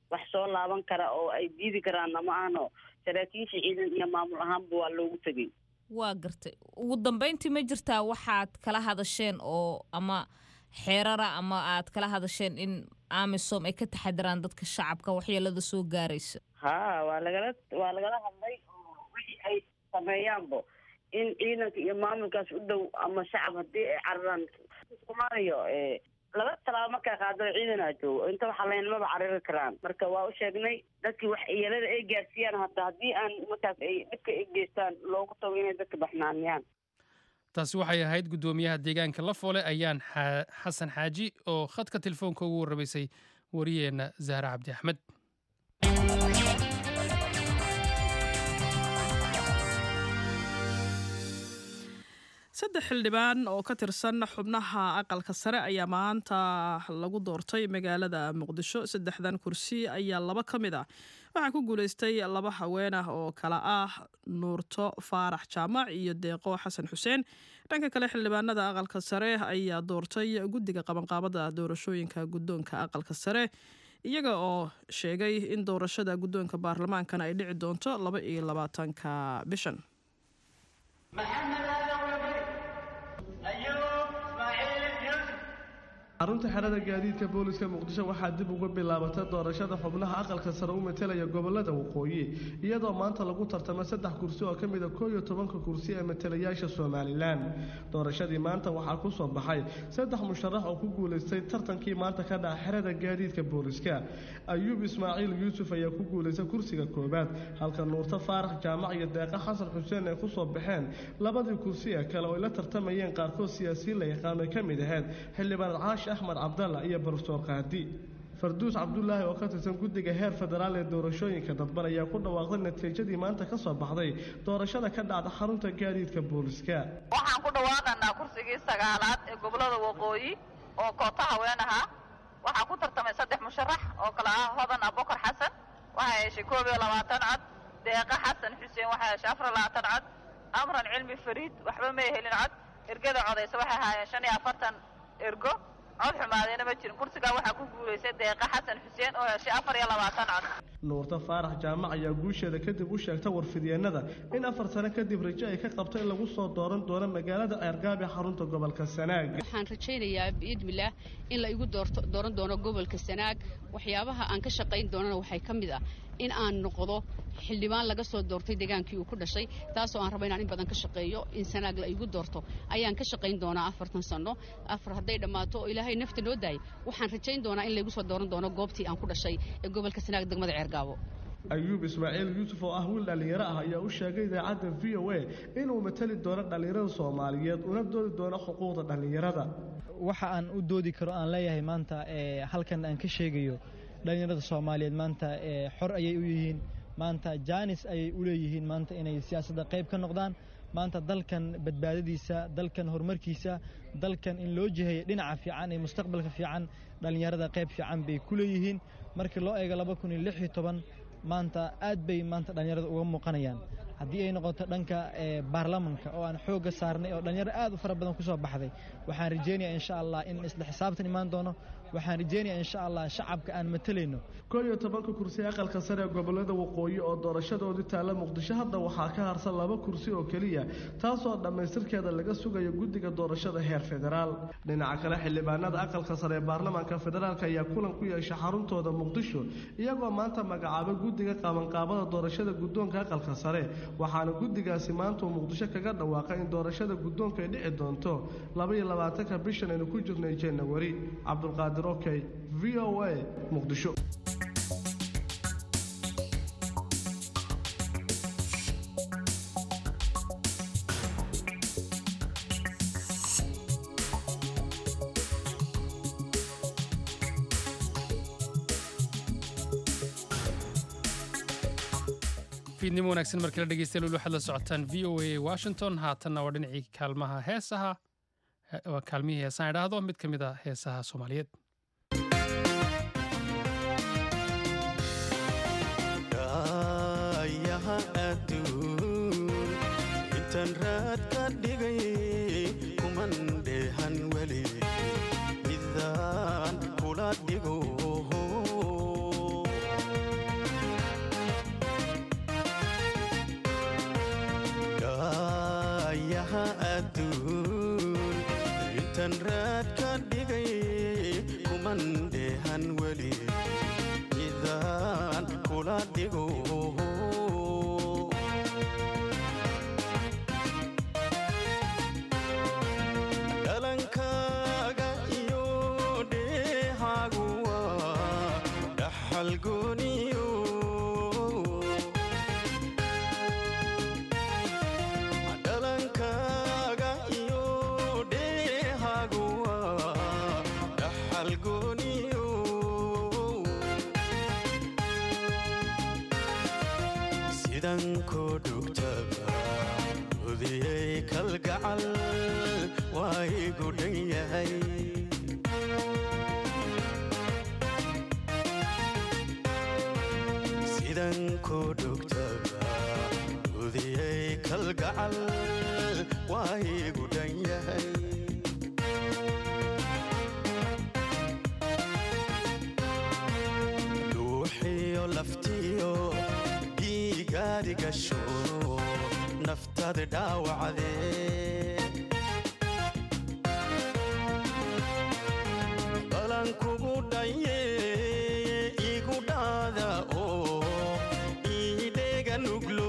[SPEAKER 8] wax soo laaban kara oo ay diidi karaanna ma ahno saraakiisha ciidan iyo maamul ahaanba waa loogu tegay
[SPEAKER 9] waa gartay ugu dambeyntii ma jirtaa waxaad kala hadasheen oo ama xeerara ama aad kala hadasheen in amisom ay ka taxadiraan dadka shacabka waxyeelada soo gaaraysa
[SPEAKER 8] ha waa lagala waa lagala hadlay oo wixii ay sameeyaanba in ciidanka iyo maamulkaas u dhow ama shacab haddii ay cararaan soomaaliya laba talaabo markaa qaadada ciidanaa joogo inta waxaa laynamaba carari karaan marka waa u sheegnay dadkii wax yeelada ay gaarsiiyaan hata haddii aan markaas ay dhibka ay geystaan loogu tago inay dadka baxnaaniyaan
[SPEAKER 2] taasi waxay ahayd guddoomiyaha deegaanka lafoole ayaan xasan xaaji oo khadka telefoonka ugu warramaysay wariyeenna zahra cabdi axmed
[SPEAKER 1] saddex xildhibaan oo ka tirsan xubnaha aqalka sare ayaa maanta lagu doortay magaalada muqdisho saddexdan kursi ayaa laba ka mid ah waxaa ku guuleystay laba haween ah oo kala ah nuurto faarax jaamac iyo deeqo xasan xuseen dhanka kale xildhibaanada aqalka sare ayaa doortay guddiga qabanqaabada doorashooyinka guddoonka aqalka sare iyaga oo sheegay in doorashada guddoonka baarlamaankana ay dhici doonto laba iyo labaatanka bishan
[SPEAKER 10] xarunta xerada gaadiidka booliska muqdisho waxaa dib uga bilaabatay doorashada xubnaha aqalka sare u matelaya gobolada waqooyi iyadoo maanta lagu tartamay saddex kursi oo ka mida koo iyo tobanka kursi ee matalayaasha somalilan doorashadii maanta waxaa ku soo baxay saddex musharax oo ku guulaystay tartankii maanta ka dhaca xerada gaadiidka booliska ayuub ismaaciil yuusuf ayaa ku guulaystay kursiga koowaad halka nuurto faarax jaamac iyo deeqa xasan xuseen ay kusoo baxeen labadii kursi ee kale oo ay la tartamayeen qaarkood siyaasiyiin la yaqaano ay ka mid ahayd xildhibaan caash axmed cabdalla iyo barsoor qaadi farduus cabdulaahi oo ka tirsan guddiga heer federaal ee doorashooyinka dadban ayaa ku dhawaaqday natiijadii maanta ka soo baxday doorashada ka dhacda xarunta gaadiidka booliska
[SPEAKER 11] waxaan ku dhawaaqanaa kursigii sagaalaad ee gobolada waqooyi oo koota haween ahaa waxaa ku tartamay saddex musharax oo kale ah hodan abukar xasan waxay heshay koob iyo labaatan cod deeqa xasan xuseen waxay heshay afar labaatan cod amran cilmi fariid waxba may helin cod ergada codaysa waxay ahaayeen shan iyo afartan ergo cod xumaadayna ma jirin kursigaa waxaa ku guulaysay deeqa xasan xuseen oo heshay afar iyo labaatan cod
[SPEAKER 10] nuurta faarax jaamac ayaa guusheeda kadib u sheegta warfidyeenada in afar sano kadib rajo ay ka qabto in lagu soo dooran doono magaalada ceergaab ee xarunta gobolka sanaag
[SPEAKER 12] waxaan rajaynayaa biidmillaah in la igu doorto dooran doono gobolka sanaag waxyaabaha aan ka shaqayn doonana waxay ka mid ah in aan noqdo xildhibaan laga soo doortay degaankii uu ku dhashay taasoo aan rabo inaan in badan ka shaqeeyo in sanaag la igu doorto ayaan ka shaqayn doonaa afartan sano afar hadday dhammaato oo ilaahay nafta noo daayay waxaan rajayn doonaa in laygu soo dooran doono goobtii aan ku dhashay ee gobolka sanaag degmada ceergaabo
[SPEAKER 10] ayuub ismaaciil yuusuf oo ah wiil dhallinyaro ah ayaa u sheegay idaacadda v o a inuu matali doono dhallinyarada soomaaliyeed una doodi doono xuquuqda dhallinyarada
[SPEAKER 13] waxa aan u doodi karo aan leeyahay maanta halkan aan ka sheegayo dhallinyarada soomaaliyeed maanta xor ayay u yihiin maanta jaanis ayay u leeyihiin maanta inay siyaasadda qayb ka noqdaan maanta dalkan badbaadadiisa dalkan horumarkiisa dalkan in loo jiheeyo dhinaca fiican ee mustaqbalka fiican dhallinyarada qayb fiican bay ku leeyihiin markii loo eego laba kun iyo lix iyo toban maanta aad bay maanta dhallinyarada uga muuqanayaan haddii ay noqoto dhanka baarlamanka oo aan xoogga saarnay oo dhallinyaro aad u fara badan ku soo baxday waxaan rajaynayaa insha allah in isla xisaabtan imaan doono waxaan rajaynayaa insha allah shacabka aan matalayno
[SPEAKER 10] koo iyo tobanka kursi aqalka sare ee gobolada waqooyi oo doorashadoodii taalla muqdisho hadda waxaa ka harsan laba kursi oo keliya taasoo dhammaystirkeeda laga sugayo guddiga doorashada heer federaal dhinaca kale xildhibaanada aqalka sare ee baarlamaanka federaalk ayaa kulan ku yeeshay xaruntooda muqdisho iyagoo maanta magacaabay guddiga qabanqaabada doorashada guddoonka aqalka sare waxaana guddigaasi maanta uu muqdisho kaga dhawaaqay in doorashada guddoonka ay dhici doonto labaiyo labaatanka bishan aynu ku jirnay janawari cabdulqaadir okey v o a muqdisho
[SPEAKER 2] fiidnimo wanaagsan markii la dhegeystayaal waxaad la socotaan v o a washington haatanna waa dhinacii kaalmaha heesaha waa kaalmihii heesaan idhaahdo mid ka mid a heesaha soomaaliyeed
[SPEAKER 14] yaha adduun intaan raad ka dhigay kuman dheehan weli midaan kula dhigo dheeha adduun intan raad ka dhigay kuman dheehan weli midaan kula dhigo dhalankaaga iyo dheehaagu waa dhaxal gooniyo dhalankaaga iyo dheehaagu waa dhaxal gooniyo sidan koo dhugtaba udiyey kalgacal waa igu dhan yahay sidan koo dhugtaba udiyey kalgacal waa igu dhan yahay dhuuxiyo laftiyo dhiigaadi gasho naftaada dhaawacdee balan kugu dhaye igu dhaada oo iidheega nuglo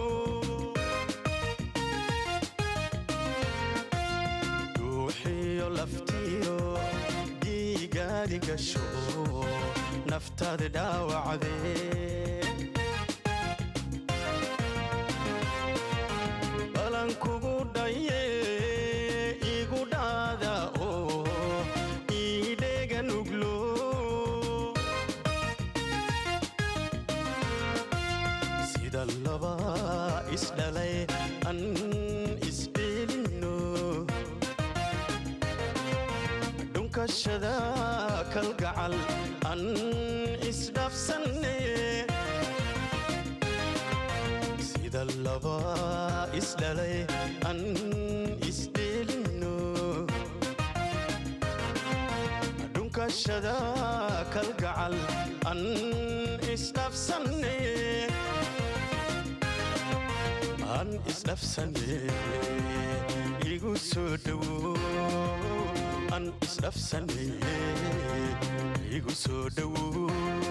[SPEAKER 14] dhuuxiyo laftiyo dhiigaadi gasho naftaada dhaawacdee balan kugu dhaye igu dhaada oo iidheega nuglo sida laba isdhalay an isdheelino dhunkashada kalgacal an isdhafsanne sida laba isdhalay an isdheelino dhunkashada kalgacal an isdhafsanne an isdhafsanne igu soo dhowo an isdhafsanne igu soo dhowo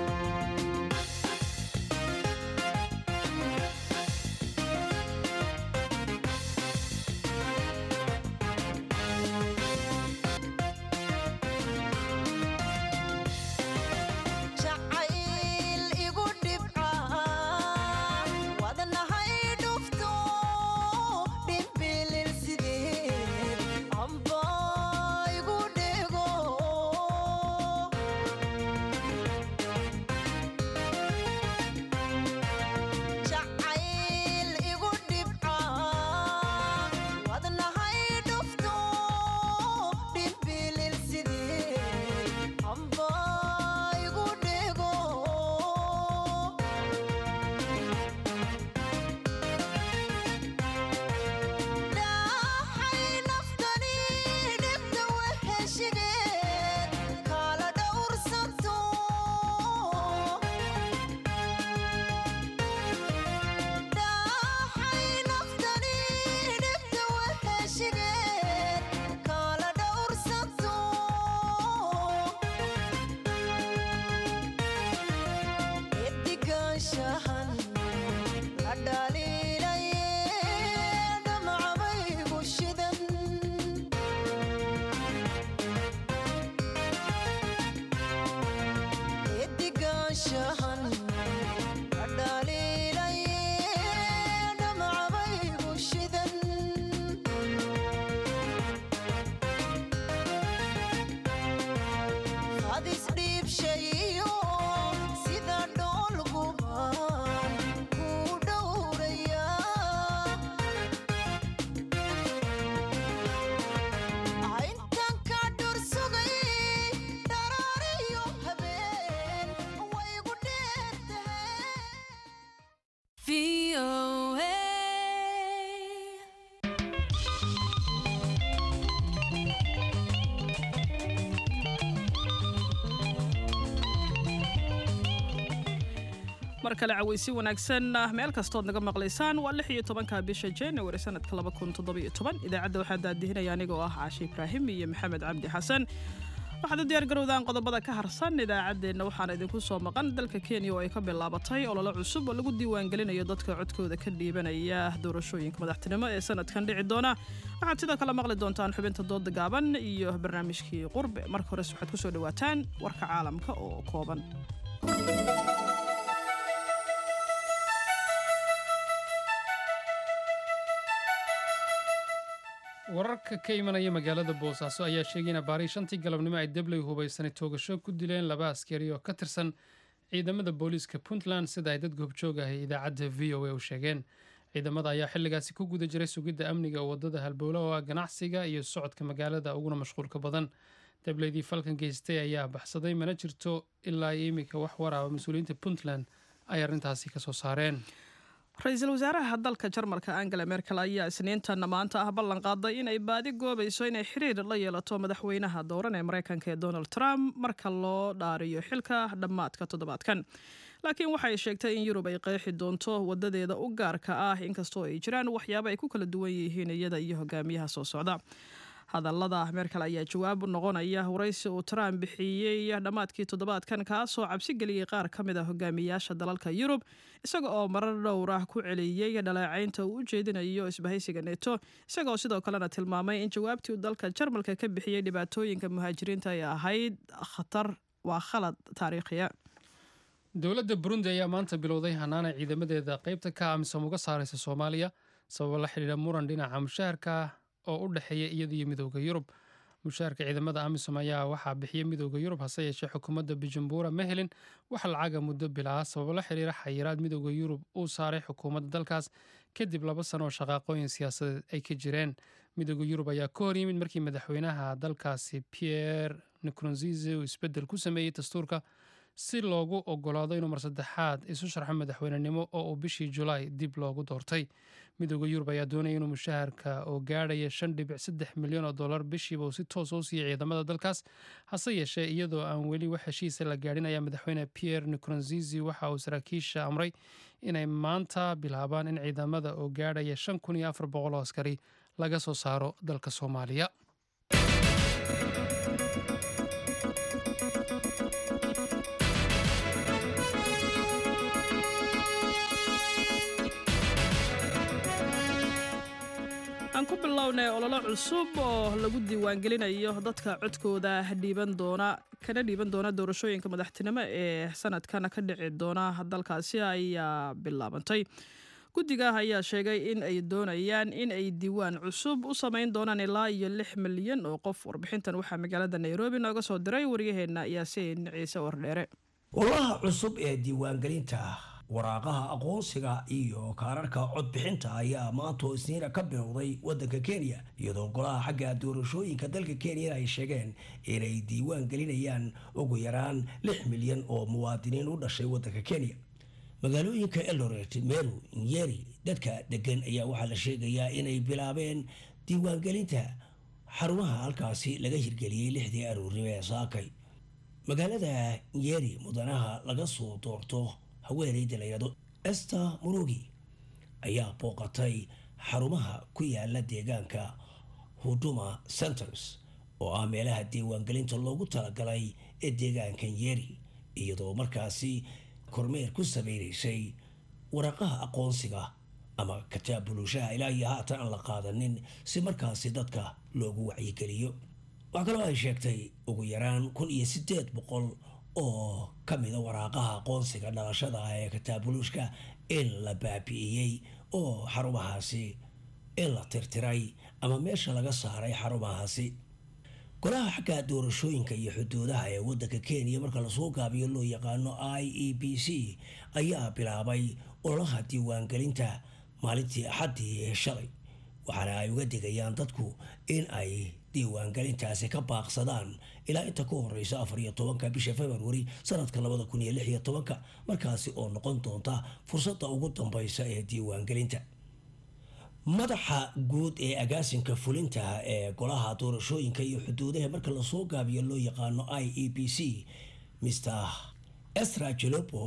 [SPEAKER 15] jacayl igu dhibca wadnahay dhufto dhimbilil sideed amba igu dhego jacayl igu dhibca wadnahay dhufto dhimbilil sideed amba igu dhego dhaxay naftani dhibta weheshigeed kala dhowrsanto dhaxay naftani dhibta weheshigeed kala dhowrsanto edigaanshahan la dhaliilaye dhamcabaygu shidan edigaanshahan la dhaliilaye dhamcabaygu shidan hadis dhiibshayo sida dhoolguban ku dhowraya intan ka dhursugay dharaariyo habeen waygu dheertahay
[SPEAKER 1] mar kale cawaysi wanaagsan meel kastood naga maqlaysaan waa lix iyo tobanka bisha january sanadka laba kun toddobiyo toban idaacadda waxaa daadihinaya anigoo ah caashe ibraahim iyo maxamed cabdi xasan waxaad u diyaar garowdaan qodobada ka harsan idaacaddeenna waxaana idinku soo maqan dalka kenya oo ay ka bilaabatay ololo cusub oo lagu diiwaangelinayo dadka codkooda ka dhiibanaya doorashooyinka madaxtinimo ee sanadkan dhici doona waxaad sidoo kale maqli doontaan xubinta dooda gaaban iyo barnaamijkii qurbe marka hores waxaad kusoo dhawaataan warka caalamka oo kooban
[SPEAKER 2] wararka ka imanaya magaalada boosaaso ayaa sheegay in abaarii shantii galabnimo ay debley hubaysanay toogasho ku dileen laba askari oo ka tirsan ciidamada booliiska puntland sida ay dad goobjoog ah ee idaacadda v o a u sheegeen ciidamada ayaa xilligaasi ku guda jiray sugidda amniga wadada halbowla oo ah ganacsiga iyo socodka magaalada uguna mashquulka badan debleydii falkan geystay ayaa baxsaday mana jirto ilaa iyo iminka wax waraaba mas-uuliyiinta puntland ay arrintaasi ka soo saareen
[SPEAKER 1] ra-iisul wasaaraha dalka jarmalka angela merkel ayaa isniintan maanta ah ballan qaaday inay baadi goobayso inay xiriir la yeelato madaxweynaha dooran ee mareykanka ee donald trump marka loo dhaariyo xilka dhammaadka toddobaadkan laakiin waxay sheegtay in yurub ay qeexi doonto wadadeeda u gaarka ah inkastoo ay jiraan waxyaabo ay ku kala duwan yihiin iyada iyo hogaamiyaha soo socda hadallada merkel ayaa jawaab noqonaya waraysi uu trump bixiyey dhammaadkii toddobaadkan kaasoo cabsi geliyey qaar ka mid a hogaamiyaasha dalalka yurub isaga oo marar dhowr ah ku celiyey dhaleecaynta uu u jeedinayo isbahaysiga neto isagaoo sidoo kalena tilmaamay in jawaabtii uu dalka jarmalka ka bixiyey dhibaatooyinka muhaajiriinta ay ahayd khatar waa khalad taariikhiya
[SPEAKER 2] dowladda burundi ayaa maanta bilowday hanaana ciidamadeeda qaybta ka amisom uga saaraysa soomaaliya sababo la xidhiidha muran dhinaca mushaharka oo u dhexeeya iyada iyo midooda yurub mushaharka ciidamada amisom ayaa waxaa bixiya midooda yurub hase yeeshee xukuumadda bujumbura ma helin wax lacaga muddo bilaa sababo la xiriira xayiraad midooda yurub uu saaray xukuumadda dalkaas kadib laba sano oo shaqaaqooyin siyaasadeed ay ka jireen midooda yurub ayaa ka hor yimid markii madaxweynaha dalkaasi pierre nkurunzize uu isbeddel ku sameeyey dastuurka si loogu ogolaado inuu mar saddexaad isu sharxo madaxweynenimo oo uu bishii julaay dib loogu doortay midooda yurub ayaa doonaya inuu mushaharka oo gaadhaya shan dhibic saddex milyan oo dollar bishiiba uu si toosa u siiyey ciidamada dalkaas hase yeeshee iyadoo aan weli wax heshiisa la gaadhin ayaa madaxweyne pierre nkurunzizi waxa uu saraakiisha amray inay maanta bilaabaan in ciidamada oo gaadhaya shan kun iyo afar boqol oo askari laga soo saaro dalka soomaaliya
[SPEAKER 1] aan ku bilownay ololo cusub oo lagu diiwaangelinayo dadka codkooda dhiiban doona kana dhiiban doona doorashooyinka madaxtinimo ee sanadkan ka dhici doona dalkaasi ayaa bilaabantay guddiga ayaa sheegay in ay doonayaan in ay diiwaan cusub u samayn doonaan ilaa iyo lix milyan oo qof warbixintan waxaa magaalada nairobi nooga soo diray waryaheena yaasiin ciise wardheere
[SPEAKER 16] ololaha cusub ee diiwaangelinta waraaqaha aqoonsiga iyo kaararka codbixinta ayaa maantoo isniina ka bilowday waddanka kenya iyadoo golaha xagga doorashooyinka dalka kenya ay sheegeen inay diiwaan gelinayaan ugu yaraan lix milyan oo muwaadiniin u dhashay waddanka kenya magaalooyinka eldoret meru nyeri dadka degan ayaa waxaa la sheegayaa inay bilaabeen diiwaangelinta xarumaha halkaasi laga hirgeliyey lixdii aroornimo ee saakay magaalada nyeri mudanaha laga soo doorto haweeneyda la yidhahdo ester murugi ayaa booqatay xarumaha ku yaala deegaanka huduma centers oo ah meelaha diiwaangelinta loogu talagalay ee deegaankan yeri iyadoo markaasi kormeer ku sameynaysay waraqaha aqoonsiga ama kataab buluushaha ilaa iyo haatan aan la qaadanin si markaasi dadka loogu wacyigeliyo waxaa kaloo ay sheegtay ugu yaraan kun iyo siddeed boqol oo ka mida waraaqaha aqoonsiga dhalashada ah ee kataabuluushka in la baabi'iyey oo xarumahaasi in la tirtiray ama meesha laga saaray xarumahaasi golaha xagga doorashooyinka iyo xuduudaha ee waddanka kenya marka lasoo gaabiyo loo yaqaano i e b c ayaa bilaabay ololaha diiwaangelinta maalintii axaddii ee shalay waxaana ay uga digayaan dadku in ay diiwaangelintaasi ka baaqsadaan ilaa inta ka horeysa afar iyo tobanka bisha februari sanadka labada kun iyo lix iyo tobanka markaasi oo noqon doonta fursadda ugu dambeysa ee diiwaangelinta madaxa guud ee agaasinka fulinta ee golaha doorashooyinka iyo xuduudaha marka lasoo gaabiyo loo yaqaano i e b c mr esra jelopo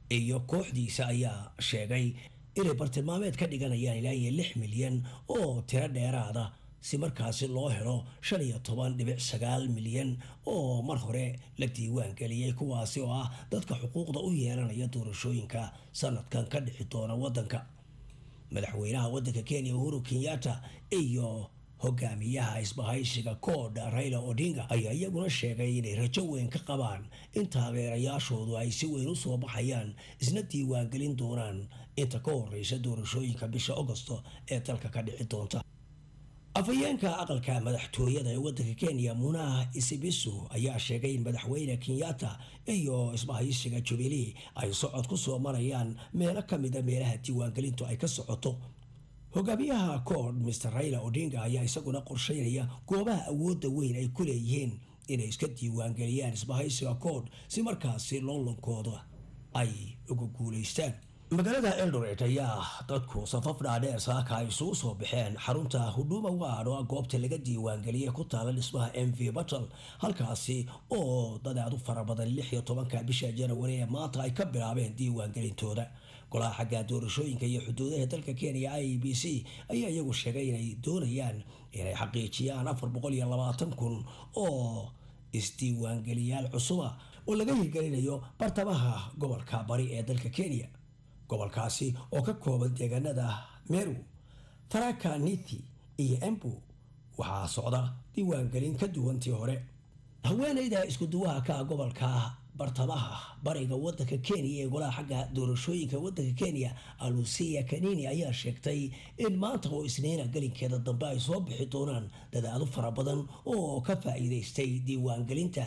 [SPEAKER 16] iyo kooxdiisa ayaa sheegay inay bartilmaameed ka dhiganayaan ilaa iyo lix milyan oo tiro dheeraada si markaasi loo helo shan iyo toban dhibic sagaal milyan oo mar hore la diiwaan geliyey kuwaasi oo ah dadka xuquuqda u yeelanaya doorashooyinka sanadkan ka dhici doona waddanka madaxweynaha waddanka kenya uhuru kenyatta iyo hogaamiyaha isbahaysiga koodha raila odinga ayaa iyaguna sheegay inay rajo weyn ka qabaan in taageerayaashoodu ay si weyn u soo baxayaan isna diiwaangelin doonaan inta ka horeysa doorashooyinka bisha agosto ee dalka ka dhici doonta afhayeenka aqalka madaxtooyada ee waddanka kenya munaha isibisu ayaa sheegay in madaxweyne kenyatta iyo isbahaysiga jubilee ay socod ku soo marayaan meelo ka mida meelaha diiwaangelintu ay ka socoto hogaamiyaha kood mr raila odinga ayaa isaguna qorsheynaya goobaha awoodda weyn ay ku leeyihiin inay iska diiwaangeliyaan isbahaysiga kood si markaasi loolankooda ay uga guulaystaan magaalada eldoret ayaa dadku safaf dhaadheer saaka ay isugu soo baxeen xarunta huduma ward oo ah goobta laga diiwaangeliyay ku taala dhismaha m v battle halkaasi oo dad aad u fara badan lix iyo tobanka bisha janawari ee maanta ay ka bilaabeen diiwaangelintooda golaha xagga doorashooyinka iyo xuduudaha dalka kenya i b c ayaa iyagu sheegay inay doonayaan inay xaqiijiyaan afar boqol iyo labaatan kun oo isdiiwaangeliyaal cusuba oo laga hirgelinayo bartamaha gobolka bari ee dalka kenya gobolkaasi oo ka kooban deegaanada meru taraka nithi iyo embu waxaa socda diiwaangelin ka duwantii hore haweeneyda iskuduwaha ka gobolka bartamaha bariga wadanka kenya ee golaha xagga doorashooyinka wadanka kenya alusia kanini ayaa sheegtay in maanta oo isniina gelinkeeda dambe ay soo bixi doonaan dadaado fara badan oo ka faa-iideystay diiwaangelinta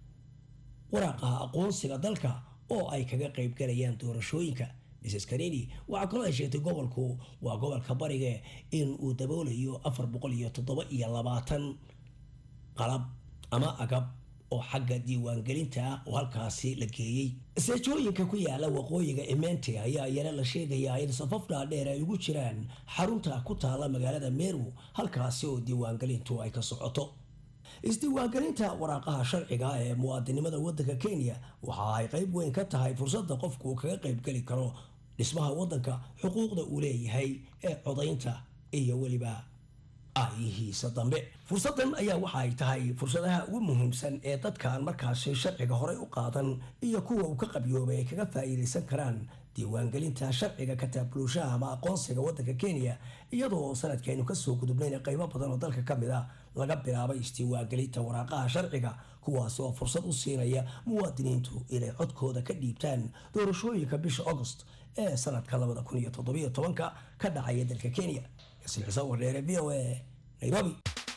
[SPEAKER 16] waraaqaha aqoonsiga dalka oo ay kaga qaybgalayaan doorashooyinka mrs kanini waxaa kaloo ay sheegtay gobolku waa gobolka bariga in uu daboolayo afar boqol iyo toddoba iyo labaatan qalab ama agab oo xagga diiwaangelinta ah oo halkaasi la geeyey seejooyinka ku yaala waqooyiga emente ayaa iyana la sheegayaa in safaf dhaadheer ay ugu jiraan xarunta ku taala magaalada meru halkaasi oo diiwaangelintu ay ka socoto isdiiwaangelinta waraaqaha sharciga ee muwaadinimada wadanka kenya waxa ay qayb weyn ka tahay fursadda qofku uu kaga qaybgeli karo dhismaha wadanka xuquuqda uu leeyahay ee codaynta iyo weliba aayihiisa dambe fursaddan ayaa waxa ay tahay fursadaha ugu muhiimsan ee dadkaan markaasi sharciga horey u qaadan iyo kuwa uu ka qabyoobay ay kaga faa'iidaysan karaan diiwaangelinta sharciga kataabuluushaha ama aqoonsiga wadanka kenya iyadoo sanadkeenu kasoo gudubnayna qaybo badan oo dalka ka mid ah laga bilaabay isdiiwaangelinta waraaqaha sharciga kuwaasi oo fursad u siinaya muwaadiniintu inay codkooda ka dhiibtaan doorashooyinka bisha agost ee sanadka labada kun iyo toddobiyo tobanka ka dhacaya dalka kenya islixiso wardheere v o a nairobi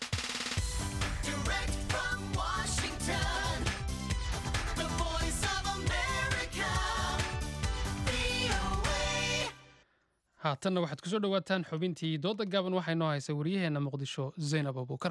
[SPEAKER 15] Direct from Washington, the voice of America, VOA.
[SPEAKER 2] haatanna waxaad kusoo dhowaataan xubintii dooda gaaban waxaa inoo haysa wariyaheenna muqdisho zaynab abuukar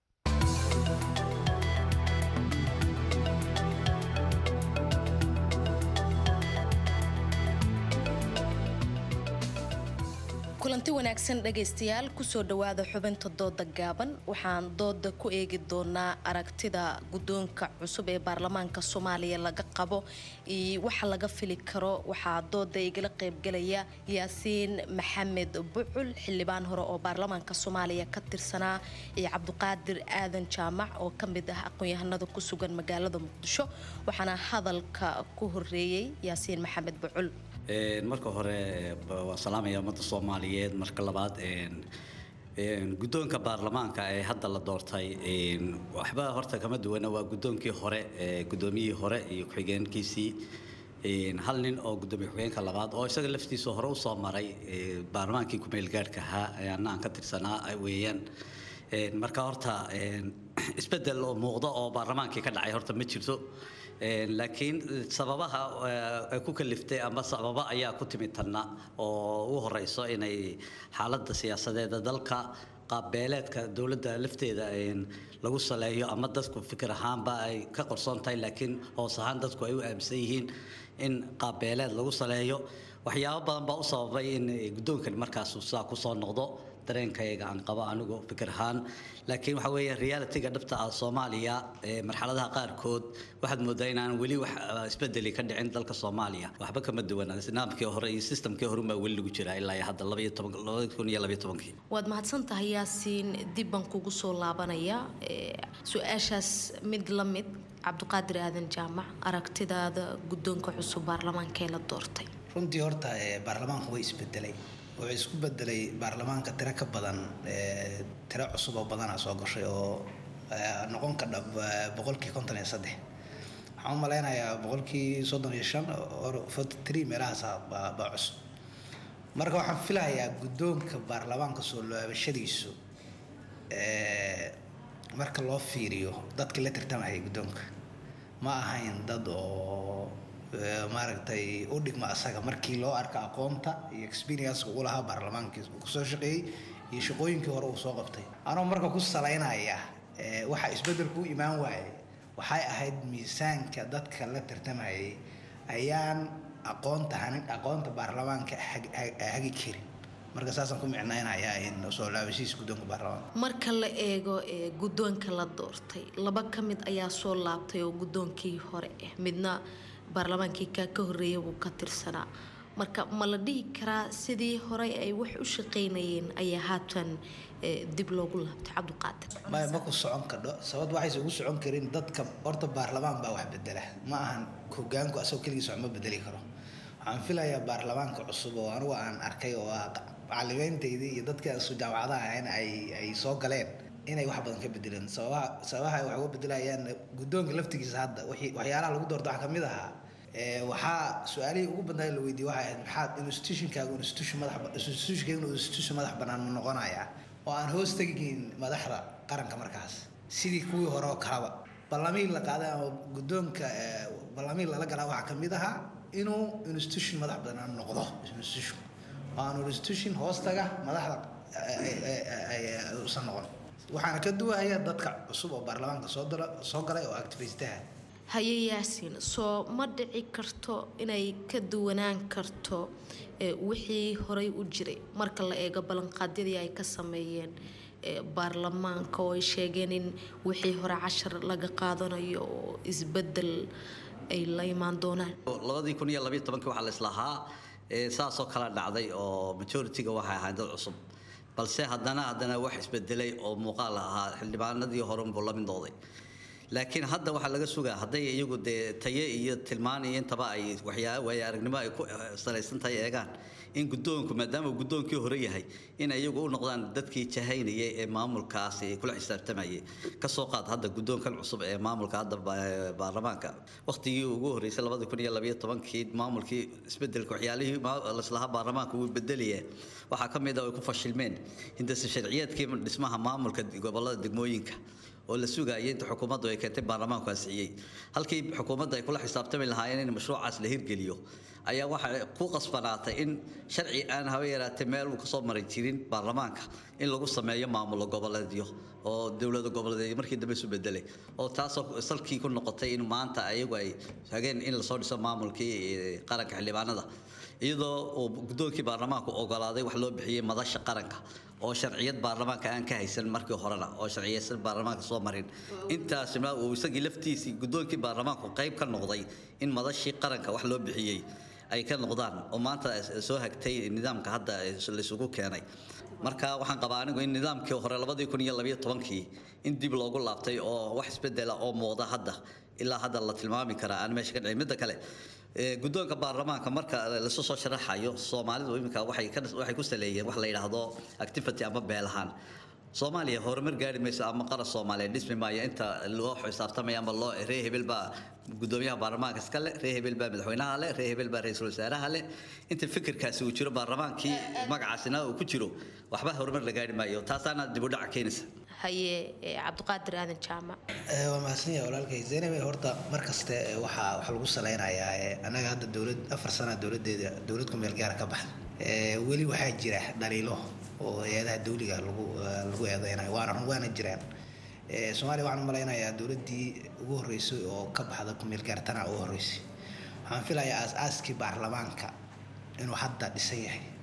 [SPEAKER 17] kulanti wanaagsan dhagaystayaal kusoo dhowaada xubinta dooda gaaban waxaan dooda ku eegi doonaa aragtida guddoonka cusub ee baarlamaanka soomaaliya laga qabo iyo waxa laga fili karo waxaa dooda igala qaybgalaya yaasiin maxamed bucul xildhibaan hore oo baarlamaanka soomaaliya ka tirsanaa iyo cabdiqaadir aadan jaamac oo ka mid ah aqoon-yahanada ku sugan magaalada muqdisho waxaana hadalka ku horeeyey yaasiin maxamed bucul
[SPEAKER 18] Een, marka hore waa salaamaya ummadda soomaaliyeed marka labaad een, een, guddoonka baarlamaanka ee hadda la doortay een, waxba horta kama duwana waa guddoonkii hore ee guddoomiyihii hore iyo ku-xigeenkiisii een, hal nin oo guddoomiye ku-xigeenka labaad oo isaga laftiisa hore usoo maray ee, baarlamaankii ku-meelgaadhka ahaa ee anna aan ka tirsanaa ay weeyaan Een, marka horta een, isbeddel oo muuqda oo baarlamaankii ka dhacay horta ma jirto Een, laakiin sababaha eh, ku kaliftay ama sababa ayaa ku timid tanna oo ugu horeyso inay xaaladda siyaasadeeda dalka qaabbeeleedka dowladda lafteeda een, lagu saleeyo ama dadku fikir ahaanba ay ka qorsoon tahay laakiin hoos ahaan dadku ay u aaminsan yihiin in qaabbeeleed lagu saleeyo waxyaabo badan baa u sababay in guddoonkani markaas uu saa kusoo noqdo dareenkayga aan qabo anigu fikir ahaan laakiin waxa weeye realitiga dhabta ah soomaaliya ee marxaladaha qaarkood waxaad moodaa inaan weli wax ah, isbedeli ka dhicin dalka soomaaliya waxba kama duwana nidaamkii hore iyo systemkii hore baa weli lagu jiraa ilaa iyo hadda labaiyo toban labada kun iyo labaiyo tobankii
[SPEAKER 17] waad mahadsan tahay yaasiin dib baan kugu soo laabanaya Ee, su-aashaas mid la mid cabdiqaadir aadan jaamac aragtidaada guddoonka cusub baarlamaanka ee la doortay
[SPEAKER 19] runtii horta ee, baarlamaanku way isbedelay wuxuu isku bedelay baarlamaanka tiro ka badan ee, tiro cusub oo badana soo gashay oo ee, noqon ka dhab ee, boqolkii konton iyo saddex waxaan u malaynayaa boqolkii soddon iyo shan or forty three meelahaas baa baa cusub marka waxaan filayaa guddoonka baarlamaanka soo laabashadiisu ee, marka loo fiiriyo dadka la tartamaya guddoonka ma ahayn dad oo ee, maaragtay u dhigma asaga markii loo arka aqoonta iyo experience uu lahaa baarlamaankii uu kusoo shaqeeyey iyo shaqooyinkii hore uu soo qabtay anoo marka ku salaynaya ee, waxa isbeddelku u imaan waayay waxay ahayd miisaanka dadka la tartamayay ayaan aqoonta hanin aqoonta baarlamaanka hag- hag- hagi karin marka saasaan ku micnaynayaa in soo laabashihiisa guddoonka baarlamaanka
[SPEAKER 17] marka la eego ee guddoonka la doortay laba ka mid ayaa soo laabtay oo guddoonkii hore ah midna baarlamaankii kaa ka horreeyay buu ka tirsanaa marka ma la dhihi karaa sidii horey ay wax u shaqaynayeen ayaa haatan ee, dib loogu laabtay cabdiqaadir
[SPEAKER 19] maya ma ku socon kadho sabab waxayse ugu socon karin dadka horta baarlamaan baa wax bedela ma ahan hogaanku asagoo keligiis wax ma bedeli karo waxaan filayaa baarlamaanka cusub oo anigu aan arkay oo ah macalimiintaydii iyo dadkii aan soo jaamacadaha ahayn ay ay soo galeen inay wax badan ka bedeleen sababaha sababaha ay wax uga bedelayaan guddoonka laftigiisa hadda wixii waxyaalaha lagu doorto waxaa kamid ahaa ee, waxaa su-aalihii ugu badnaa la weydiiyey waxay ahayd maxaad institutionkaagu institution madax ba- institutionkaagu inuu institution madax bannaan ma noqonayaa oo aan hoos tegiin madaxda qaranka markaas sidii kuwii hore oo kalaba ballamiin la qaaday ama guddoonka ee, ballamiin lala galaa waxaa kamid ahaa inuu institution madax bannaan noqdo institution oo aan institution hoostaga madaxda ay- ay- ay- ay- uusan noqon waxaana ka duwaya dadka cusub oo baarlamaanka soo dala soo galay oo activistaha
[SPEAKER 17] haye yaasiin soo ma dhici karto inay ka duwanaan karto ee, wixii horey u jiray marka la eego ballanqaadyadii ay ka sameeyeen ee, baarlamaanka oo ay sheegeen in wixii hore cashar laga qaadanayo oo isbedel ay la imaan doonaan
[SPEAKER 18] labadii kun iyo labayo tobankii waxaa la islahaa ee, saasoo kala dhacday oo majority-ga waxay ahayd dad cusub balse haddana haddana wax isbedelay oo muuqaal ahaa xildhibaanadii hore unbuu la midooday laakiin hadda waxaa laga sugaa hadday iyagu dee taye iyo tilmaan iyo intaba ay waxyaa waaye aragnimo ay ku eh, salaysan tahay eegaan in guddoonku maadaama uu guddoonkii hore yahay in iyagu u noqdaan dadkii jahaynayay ee maamulkaasi kula xisaabtamayay kasoo qaad hadda guddoonkan cusub ee maamulka hadda ba- baarlamaanka waqtigii ugu horreysay labadi kun iyo labayo tobankii maamulkii isbedelka waxyaalihii ma- laislahaa baarlamaanka wuu bedelaya waxaa ka mid a ay ku fashilmeen hindase sharciyeedkii dhismaha maamulka gobolada degmooyinka oo la sugayay inta xukuumaddu ay keentay baarlamaanku ansixiyey halkii xukuumadda ay kula xisaabtami lahaayeen in mashruucaas la hirgeliyo ayaa waxaa ku qasbanaatay in sharci aan haba yaraatee meel uu kasoo maray jirin baarlamaanka in lagu sameeyo maamulo goboleedyo oo dowlada goboleedyo markii dambe isu bedelay oo taasoo salkii ku noqotay in maanta ayagu ay hageen in lasoo dhiso maamulkii eh, qaranka xildhibaanada iyadoo uu guddoonkii baarlamaanku ogolaaday wax loo bixiyey madasha qaranka oo sharciyad baarlamaanka aan ka haysan markii horena oo sharciyeysan baarlamaanka soo marin intaasina uu isagii laftiisii guddoonkii baarlamaanku qayb ka noqday in madashii qaranka wax loo bixiyey ay ka noqdaan oo maanta soo hagtay nidaamka hadda laisugu keenay marka waxaan qabaa anigu in nidaamkii hore labadii kun iyo labayo tobankii in dib loogu laabtay oo wax isbedela oo muuqda hadda ilaa hadda la tilmaami karaa aan meesha ka dhicin midda kale ee, guddoonka baarlamaanka marka lasu soo sharaxayo soomaalidu iminka waxay ka waxay ku saleeyeen wax la yidhaahdo activity ama beelahaan soomaaliya horumar gaari mayso ama qaran soomaaliya dhismi maayo inta loo xisaabtamaya ama loo ree hebel baa gudoomiyaha baarlamaanka iska le ree hebel baa madaxweynaha le ree hebel baa ra-iisul wasaaraha le inta fikirkaasi uu jiro baarlamaankii magacaasina uu ku jiro waxba horumar la gaari maayo taasaana dib u dhaca keenaysa
[SPEAKER 17] haye ee, cabdiqaadir aadan jaamac
[SPEAKER 19] Eh, waa mahadsan yahay walaalkay zaynab horta mar kaste eh, waxaa waxaa lagu salaynayaa eh, annaga hadda dowlad afar sana dowladeeda dowlad ku meel gaara ka baxda Eh, weli waxaa jira dhaliilo oo hay-adaha dawliga lagu eh, lagu eedeynayo waana run waana jiraan Eh, soomaaliya waxaan u malaynayaa dowladdii ugu horreysay oo ka baxda ku meel gaartana ugu horreysay waxaan filayaa aas-aaskii baarlamaanka inuu hadda dhisan yahay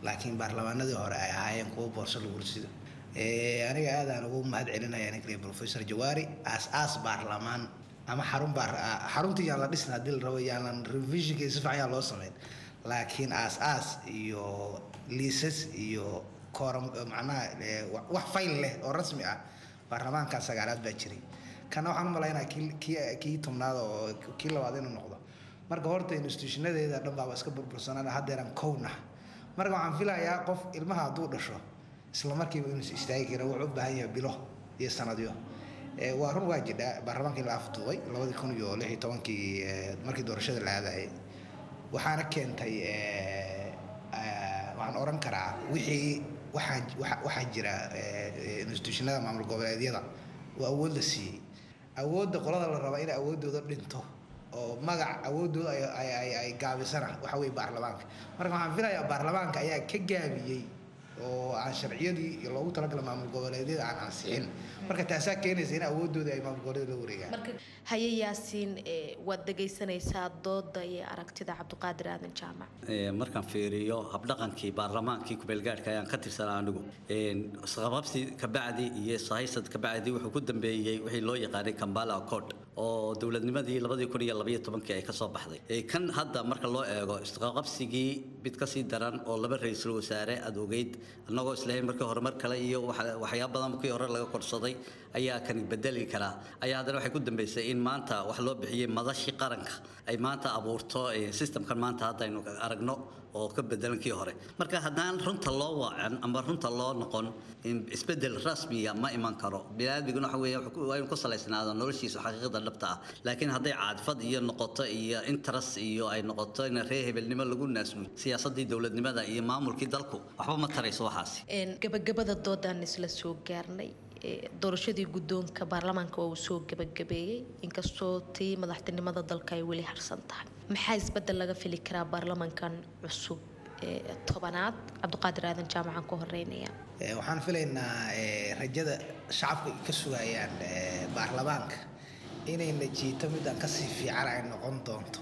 [SPEAKER 19] laakiin baarlamaanadii hore ay ahaayeen kuwo boorso lagu risido Eh, aniga aadaan ugu mahad celinaya ninkle professor jawaari aas aas baarlamaan ama xarun baar ah, xaruntii yaan la dhisna haddii la rabo yaanan revisionka si fiican yaan loo sameyn laakiin aas aas iyo liisas iyo kooram macnaha eh, wa- wax fayl leh oo rasmi ah baarlamaanka sagaalaad baa jiray kana waxaan u malaynaya kii kii kii tobnaad oo kii labaad inuu noqdo marka horta institutionadeeda dhan baaba iska burbursanaan haddeeran kowna marka waxaan filayaa qof ilmaha hadduu dhasho isla markiiba inuu is istaagi karo wuxuu u baahan yahay bilo iyo sanadyo Eh, waa run waa jidhaa baarlamaankii la afduubay labadii kun iyo lix iyo tobankii eh, markii doorashada la aadayay waxaana keentay eh, eh, waxaan oran karaa wixii waxaa waxa- waxaa jira eh, eh, institutionada maamul goboleedyada oo awood la siiyey awoodda qolada la raba inay awooddooda dhinto oo magac awooddooda ay- ay- ay- ay gaabisana waxa weye baarlamaanka marka waxaan filayaa baarlamaanka ayaa ka gaabiyey oo aan sharciyadii iyo loogu talagalay maamul goboleedyada aan ansixin marka taasaa keenaysa in awooddooda ay maamul goboleedyada la wareegaan
[SPEAKER 17] haye yaasiin eh, waad dhegaysanaysaa dooda iyo aragtida cabdiqaadir aadan jaamac
[SPEAKER 18] Ee, markaan fiiriyo habdhaqankii baarlamaankii kubeelgaadhka ayaan ka tirsanaa anigu Een, isqababsi kabacdi iyo ishaysad kabacdi wuxuu ku dambeeyey wixii loo yaqaanay kambala accord oo dowladnimadii labadii kun iyo labaiyo tobankii ay kasoo baxday Ee, kan hadda marka loo eego isqabqabsigii mid kasii daran oo laba ra-iisul wasaare aad ogeyd annagoo islahayn markii hore mar kale iyo waxa- waxyaabo badan kii hore laga korsaday ayaa kan bedeli karaa ayaa haddana waxay ku dambeysay in maanta wax loo bixiyey madashii qaranka ay maanta abuurto eh, systemkan maanta haddaynu aragno oo ka bedelan kii hore marka haddaan runta loo wacan ama runta loo noqon in isbedel rasmiya ma iman karo biniaadmiguna waxa weeye wuxuu ku- waa inuu ku salaysnaado noloshiisu xaqiiqada dhabta ah laakiin hadday caadfad iyo noqoto iyo interest iyo ay noqoto in reer hebelnimo lagu naasnuuyo siyaasadii dowladnimada iyo maamulkii dalku waxba ma tarayso waxaasi
[SPEAKER 17] Een, gabagabada doodaan isla soo gaarnay ee, doorashadii guddoonka baarlamaanka waa uu soo gabagabeeyey inkastoo tii madaxtinimada dalka ay weli harsan tahay maxaa isbedel laga fili karaa baarlamaankan cusub ee tobanaad cabdiqaadir aadan jaamacan ku horeynaya
[SPEAKER 19] Eh, waxaan filaynaa eh, rajada shacabka ay ka sugayaan eh, baarlamaanka inayna jiito midaan kasii fiican ay noqon doonto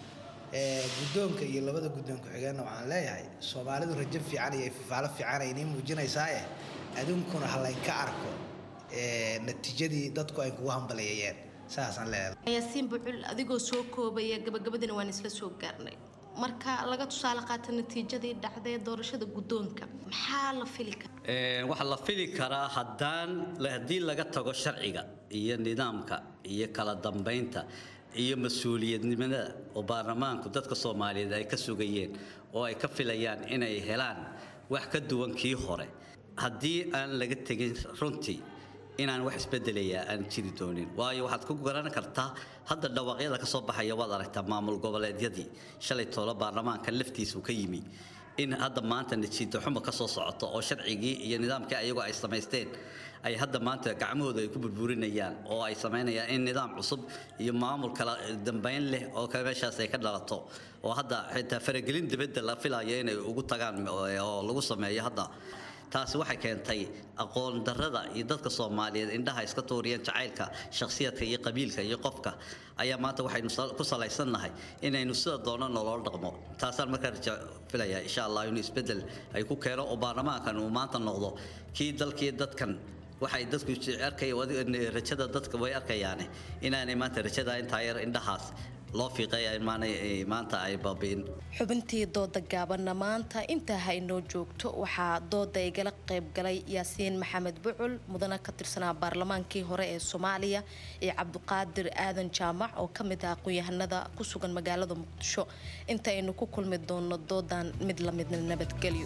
[SPEAKER 19] Eh, guddoonka iyo labada guddoon ku-xigeenna waxaan leeyahay soomaalidu rajo fiican iyo fifaalo fiican ay inii muujinaysaaye aduunkuna ha laynka arko eh, natiijadii dadku ay kugu hambaleeyeen saasaan leeyahay
[SPEAKER 17] yaasiin bucul adigoo soo koobaya gabagabadina waan isla soo gaarnay marka laga tusaale qaata natiijadii dhacday ee doorashada guddoonka maxaa la fili karaa
[SPEAKER 18] Een, waxaa la fili karaa haddaan haddii laga tago sharciga iyo nidaamka iyo kala dambeynta iyo mas-uuliyadnimada oo baarlamaanku dadka soomaaliyeed ay ka sugayeen oo ay ka filayaan inay helaan wax ka duwan kii hore haddii aan laga tegin runtii inaan wax isbedelayaa aan jiri doonin waayo waxaad ku garan kartaa hadda dhawaaqyada ka soo baxaya waad aragtaa maamul goboleedyadii shalay toolo baarlamaanka laftiisu ka yimi in hadda maanta natiijo xumo ka soo socoto oo sharcigii iyo nidaamkii ayagoo ay samaysteen ay hadda maanta gacmahooda ay ku burburinayaan oo ay samaynayaan in nidaam cusub iyo maamul kala dambeyn leh oo ka meeshaas ay ka dhalato oo hadda xitaa faragelin dibadda la filayo inay ugu tagaan oo lagu sameeyo hadda taasi waxay keentay aqoon darrada iyo dadka soomaaliyeed indhaha iska tuuriyeen jacaylka shakhsiyadka iyo qabiilka iyo qofka ayaa maanta waxaynu sal- ku salaysannahay inaynu sida doono nolol dhaqmo taasaan markaa raja filayaa insha allah inuu isbeddel ay ku keeno oo baarlamaankan uu maanta noqdo kii dalkii dadkan waxay dadku arkay rajada dadka way arkayaane inaanay maanta rajada intaa yar indhahaas loo fiiqaya in maanay maanta ay baabi'in
[SPEAKER 17] xubintii dooda gaabanna maanta intaa ha inoo joogto waxaa dooda igala qayb galay yaasiin maxamed bucul mudana ka tirsanaa baarlamaankii hore ee soomaaliya iyo cabdiqaadir aadan jaamac oo ka mid ah aqoon-yahanada ku sugan magaalada muqdisho inta aynu ku kulmi doono doodan mid la midna nabadgelyo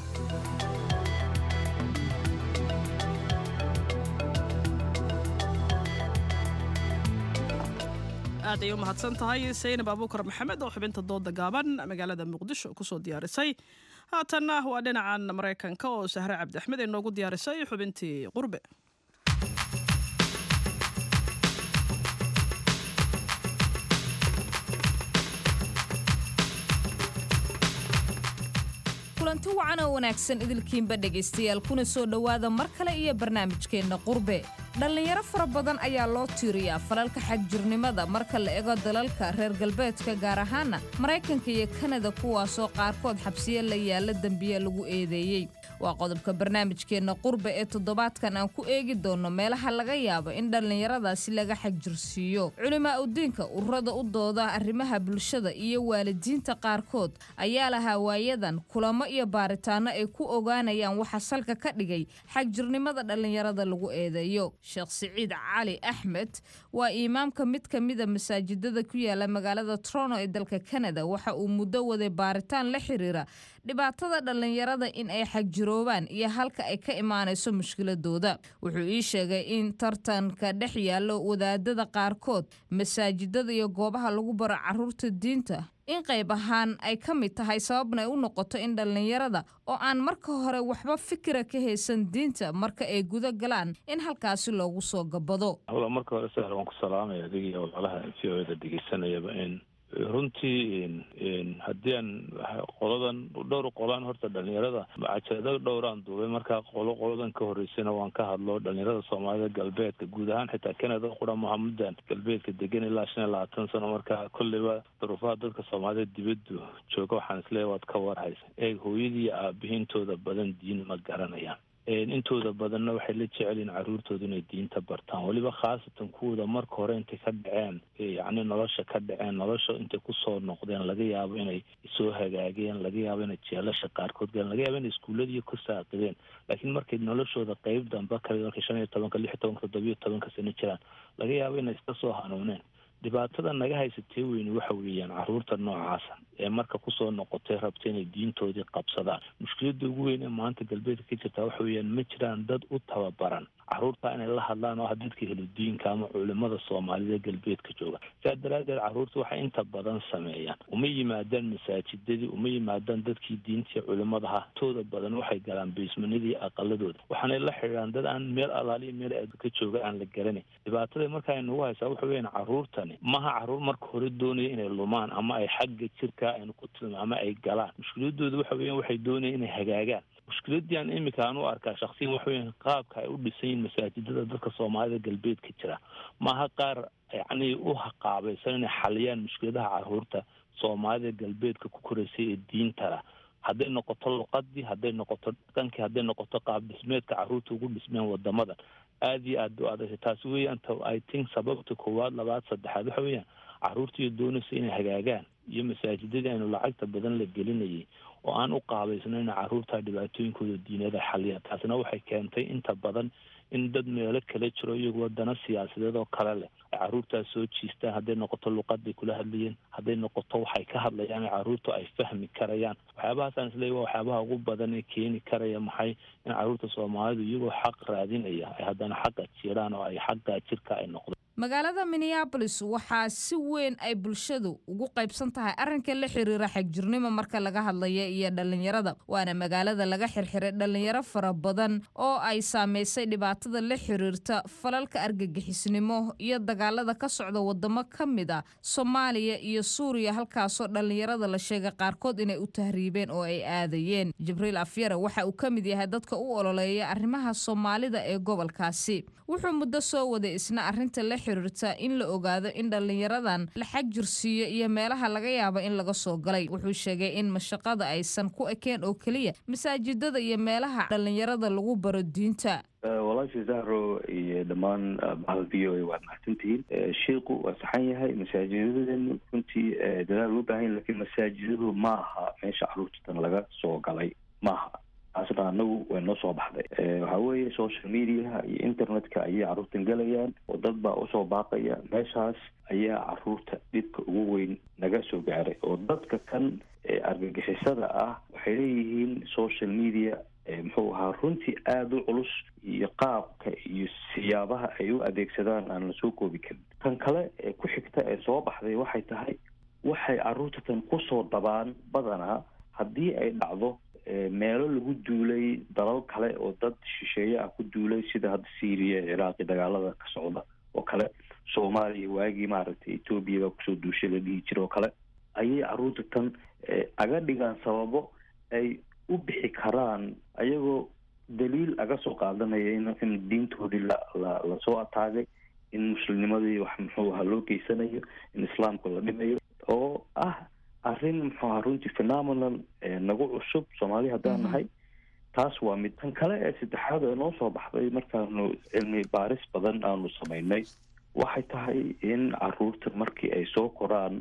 [SPEAKER 1] aad ay u mahadsan tahay saynab abuukar maxamed oo xubinta dooda gaaban magaalada muqdisho kusoo diyaarisay haatanna waa dhinacan maraykanka oo sahre cabdi axmed ay noogu diyaarisay xubintii qurbe
[SPEAKER 9] kulanti wacan oo wanaagsan idilkiinba dhegaystayaal kuna soo dhowaada mar kale iyo barnaamijkeenna qurbe dhallinyaro fara badan ayaa loo tiiriyaa falalka xagjirnimada marka la ego dalalka reer galbeedka gaar ahaana maraykanka iyo kanada kuwaasoo qaarkood xabsiyo la yaalla dembiye lagu eedeeyey waa qodobka barnaamijkeenna qurbe ee toddobaadkan aan ku eegi doonno meelaha laga yaabo in dhallinyaradaasi laga xagjirsiiyo culimaa udiinka ururada u dooda arrimaha bulshada iyo waalidiinta qaarkood ayaa lahaa waayadan kulamo iyo baaritaano ay ku ogaanayaan waxa salka ka dhigay xagjirnimada dhallinyarada lagu eedeeyo sheekh siciid cali axmed waa imaamka mid ka mida masaajidada ku yaala magaalada trono ee dalka kanada waxa uu muddo waday baaritaan la xiriira dhibaatada dhallinyarada in ay xagjiroobaan iyo halka ay ka imaanayso mushkiladooda wuxuu ii sheegay in tartanka dhex yaallo wadaadada qaarkood masaajidada iyo goobaha lagu baro caruurta diinta in qayb ahaan ay ka mid tahay sababna ay u noqoto in dhallinyarada oo aan marka hore waxba fikira ka haysan diinta marka ay guda galaan in halkaasi loogu soo gabado
[SPEAKER 20] hawla marka hore sahar waan ku salaamaya adiga iyo walaalaha v o da dhegeysanayaba in runtii haddii aan qoladan dhowr qolaan horta dhalinyarada cajalado dhowraan duubay markaa qolo qoladan ka horeysana waan ka hadlo dhalinyarada soomaalida galbeedka guud ahaan xitaa canada qura muhamudan galbeedka degan ilaa shan iyo labaatan sano markaa kolleyba duruufaha dadka soomaalida dibadu jooga waxaan isleeyahy waad ka warhaysa eeg hooyadii aabihiintooda badan diin ma garanayaan intooda badanna waxay la jecelyihin caruurtooda inay diinta bartaan weliba khaasatan kuwooda marka hore intay ka dhaceen yacni nolosha ka dhaceen nolosha intay kusoo noqdeen laga yaabo inay soo hagaageen laga yaabo inay jeelasha qaarkood galeen laga yaabo inay iskuulladiiyo ku saaqideen laakiin markay noloshooda qeyb damba kale markay shan iyo tobanka lix iyo tobanka toddobiyo tobanka sano jiraan laga yaabo inay iska soo hanuuneen dhibaatada naga haysatee weyne waxa weeyaan caruurta noocaasa ee marka kusoo noqotay rabta inay diintoodii qabsadaan mushkiladda ugu weyn ee maanta galbeedka ka jirtaa waxa weeyaan ma jiraan dad u tababaran caruurta inay la hadlaan oo ah dadka heludiinka ama culimada soomaalida galbeedka jooga sidaa daraaddeed caruurta waxay inta badan sameeyaan uma yimaadaan masaajidadii uma yimaadaan dadkii diintii culimadaha tooda badan waxay galaan beysmanadii aqaladooda waxaanay la xidhiidhaan dad aan meel alaaliya meel ka jooga aan la garanayn dhibaatada marka ay nagu haysaa waxa weeyaan caruurtani maha caruur marka hore doonaya inay lumaan ama ay xagga jirka aynu ku tilma ama ay galaan mushkiladooda waxa weeyaan waxay doonayaan inay hagaagaan mushkiladii aan iminka aan u arkaa shaksiyan waxa weeyaan qaabka ay u dhisan yihiin masaajidada dadka soomaalida galbeedka jira maaha qaar yacni u haqaabaysan inay xaliyaan mushkiladaha caruurta soomaalida galbeedka ku koraysay ee diintala hadday noqoto luqadii hadday noqoto dhaqankii hadday noqoto qaab dhismeedka caruurta ugu dhismeen wadamadan aada iyo aada u adagtay taasi weeyaan t i think sababta koowaad labaad saddexaad waxa weeyaan caruurtiiyo doonaysa inay hagaagaan iyo masaajidadii aynu lacagta badan la gelinayay oo aan u qaabaysno in caruurta dhibaatooyinkooda diinada xaliyaan taasina waxay keentay inta badan in dad meelo kala jiro iyagu wadano siyaasadeed oo kale leh ay caruurtaas soo jiistaan hadday noqoto luqaday kula hadlayeen hadday noqoto waxay ka hadlayaan caruurtu ay fahmi karayaan waxyaabahaasaan isleey waa waxyaabaha ugu badan ee keeni karaya maxay in caruurta soomaalidu iyagoo xaq raadinaya ay haddana xaqa jiraan oo ay xaqa jirka ay noqdaan
[SPEAKER 9] magaalada minneabolis waxaa si weyn ay bulshadu ugu qaybsan tahay arrinka la xiriira xagjirnimo marka laga hadlaya iyo dhallinyarada waana magaalada laga xirxiray dhallinyaro fara badan oo ay saamaysay dhibaatada la xiriirta falalka argagixisnimo iyo dagaalada ka socda wadamo ka mid a soomaaliya iyo suuriya halkaasoo dhallinyarada la sheegay qaarkood inay u tahriibeen oo ay aadayeen jibriil afyare waxa uu ka mid yahay dadka u ololeeya arrimaha soomaalida ee gobolkaasi wuxuu muddo soo waday isna arrinta la xiriirta in la ogaado in dhallinyaradan la xagjirsiiyo iyo meelaha laga yaabo in laga soo galay wuxuu sheegay in mashaqada aysan ku ekeen oo keliya masaajidada iyo meelaha dhallinyarada lagu baro diinta
[SPEAKER 21] walaashii zahro iyo dhammaan bahal v o a waad mahadsantihiin shiiku waa saxan yahay masaajidadani runtii dadaal loo baahan yahy lakiin masaajidadu ma aha meesha caruurtan laga soo galay maaha taasna anagu way noo soo baxday waxaa weeye social mediaha iyo internetka ayay caruurtan gelayaan oo dad baa usoo baaqaya meeshaas ayaa caruurta dhibka ugu weyn naga soo gaaray oo dadka kan argagixisada ah waxay leeyihiin social media muxuu ahaa runtii aada u culus iyo qaabka iyo siyaabaha ay u adeegsadaan aan lasoo koobi karin kan kale ee ku xigta ee soo baxday waxay tahay waxay caruurtatan kusoo dabaan badanaa haddii ay dhacdo meelo lagu duulay dalal kale oo dad shisheeye ah ku duulay sida hadda syria ciraaqi dagaalada ka socda oo kale soomaaliya waagii maaragtay etoobiya baa kusoo duushay la dhihi jira oo kale ayay caruurta tan aga dhigaan sababo ay u bixi karaan ayagoo daliil aga soo qaadanaya in in diintoodii la la lasoo ataagay in muslimnimadii wax muxuu ahaa loo geysanayo in islaamka la dhimayo oo ah arrin muxuu ahaa runtii phenomenon ee nagu cusub soomaali haddaan nahay taas waa mid tan kale ee saddexaad ee noo soo baxday markaanu cilmi baaris badan aanu samaynay waxay tahay in caruurta markii ay soo koraan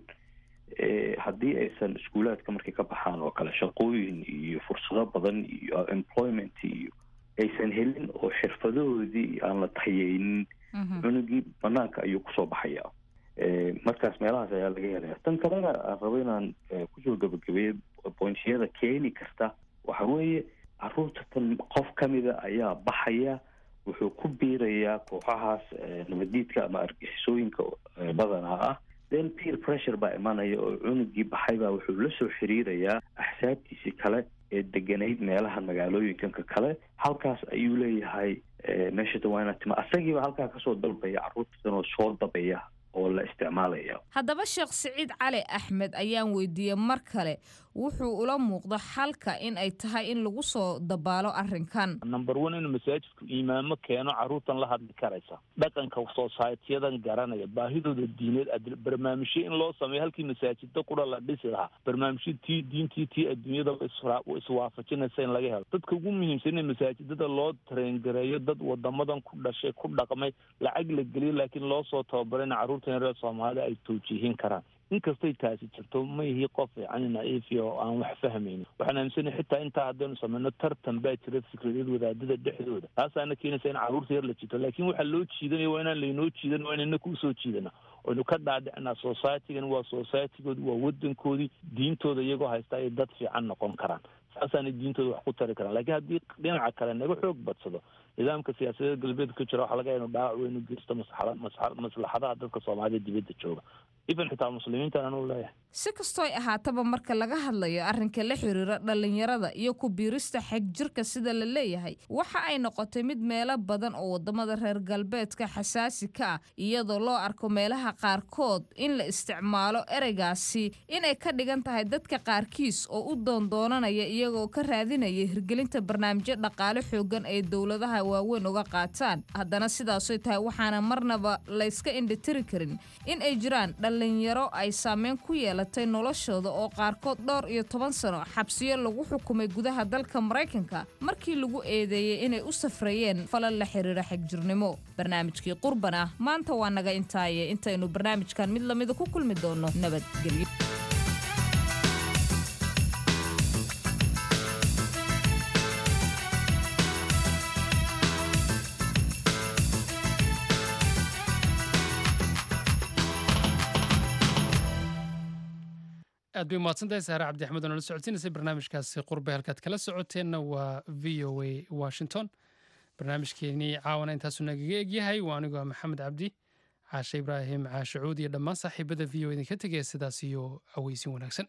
[SPEAKER 21] eh, haddii aysan iskuulaadka markay ka baxaan oo kale shaqooyin iyo fursado badan iyo employment iyo aysan helin oo xirfadahoodii aan la tayeynin cunugii banaanka ayuu kusoo baxaya Eh, markaas meelahaas ayaa laga helaya tan kalena aan rabo inaan eh, kusoo gabagabeeyo bointiyada keeni karta waxa weeye caruurta tan qof kamida ayaa baxaya wuxuu ku biirayaa kooxahaas eh, nabadiidka ama argixisooyinka eh, badanaa ah then peer pressure baa imanaya oo cunugii baxay baa wuxuu la soo xiriirayaa axsaabtiisii kale ee deganayd meelaha magaalooyinkanka kale halkaas ayuu leeyahay eh, meesha dawaana tima asagiiba halkaa kasoo dalbaya caruurtan oo soo dabaya oo la isticmaalaya
[SPEAKER 9] haddaba sheekh siciid cali axmed ayaan weydiiyey mar kale wuxuu ula muuqda xalka in ay tahay in lagu soo dabaalo arrinkan
[SPEAKER 20] number one inuu masaajidku imaamo keeno caruurtan la hadli karaysa dhaqanka societyyadan garanaya baahidooda diineed ad- barnaamijyo in loo sameeyo halkii masaajida qura la dhisi lahaa barnaamijyo tii diintii tii adduunyada isra- iswaafajinaysa in laga helo dadka ugu muhiimsan in masaajidada loo tareengareeyo dad wadamadan ku dhashay ku dhaqmay lacag la geliyo laakiin loo soo tababaray in caruurtan reer soomaalida ay toojihin karaan inkastay taasi jirto ma ihi qof yani naiifi oo aan wax fahmaynin waxaan aaminsanahay xitaa intaa haddaynu sameyno tartan baa jira fikradeed wadaadada dhexdooda taasaana keenaysa in caruurta yar la jito laakiin waxaa loo jiidanaya waa inaan laynoo jiidan waa inayna kusoo jiidana oynu ka dhaadhicinaa societygan waa societygoodi waa wadankoodii diintooda iyagoo haysta ay dad fiican noqon karaan saasaanay diintooda wax ku tari karaan laakiin haddii dhinaca kale naga xoog badsado nidaamka siyaasadeed galbeedka ka jira waxaa laga inu dhaawac weyn u geysto maslaxada masxa- maslaxadaha dadka soomaalida dibadda jooga even xitaa muslimiintan anuu leeyahay
[SPEAKER 9] si kastooy ahaataba marka laga hadlayo arrinka la xiriira dhallinyarada iyo ku biirista xeg jirka sida la leeyahay waxa ay noqotay mid meelo badan oo wadamada reer galbeedka xasaasi ka ah iyadoo loo arko meelaha qaarkood in la isticmaalo ereygaasi inay ka dhigan tahay dadka qaarkiis oo u doondoonanaya iyagoo ka raadinaya hirgelinta barnaamijyo dhaqaale xoogan ay dowladaha waaweyn uga qaataan haddana sidaasoy tahay waxaana marnaba layska indhitiri karin in ay jiraan dhallinyaro ay saameyn ku yeelatay noloshooda oo qaarkood dhowr iyo toban sano xabsiyo lagu xukumay gudaha dalka maraykanka markii lagu eedeeyey inay u safrayeen falal la xiriira xegjirnimo barnaamijkii qurban ah maanta waa naga intaaye intaynu barnaamijkan mid lamida ku kulmi doono nabadgelyo
[SPEAKER 2] aad bay umahadsantahay saare cabdi axmed oo nala socodsiinaysay barnaamijkaasi qurbe halkaad kala socoteenna waa v o a washington barnaamijkeenii caawana intaasuu nagaga egyahay waa anigoo maxamed cabdi caashe ibraahim caashe cuud iyo dhammaan saaxiibada v o idinka tegaya sidaas iyo aweysin wanaagsan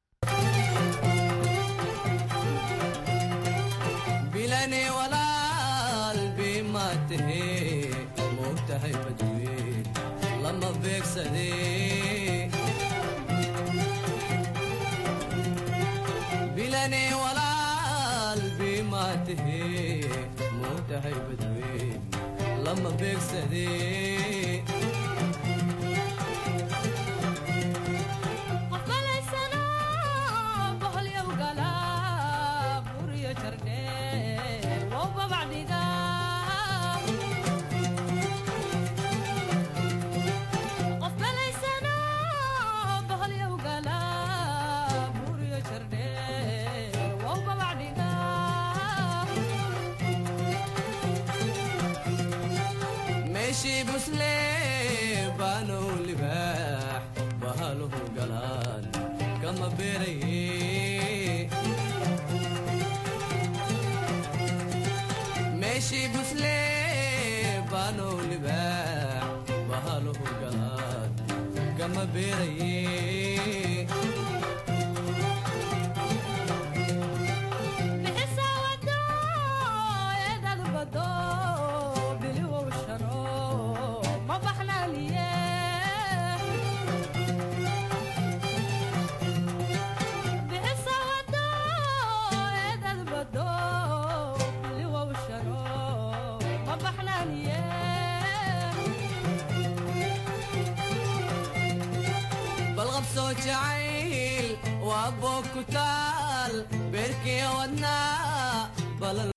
[SPEAKER 15] bilane walaal bima tahe moogtahay badweyn lama beegsade bilane walaal bima tahe moogtahay badweyn lama beegsade meeshii busle baanow libaax bahaluhu galaan kama beeraye meeshii busle baanow libaax bahaluhu galaan kama beeraye jacayl waa boog ku taal beerkii wadnaa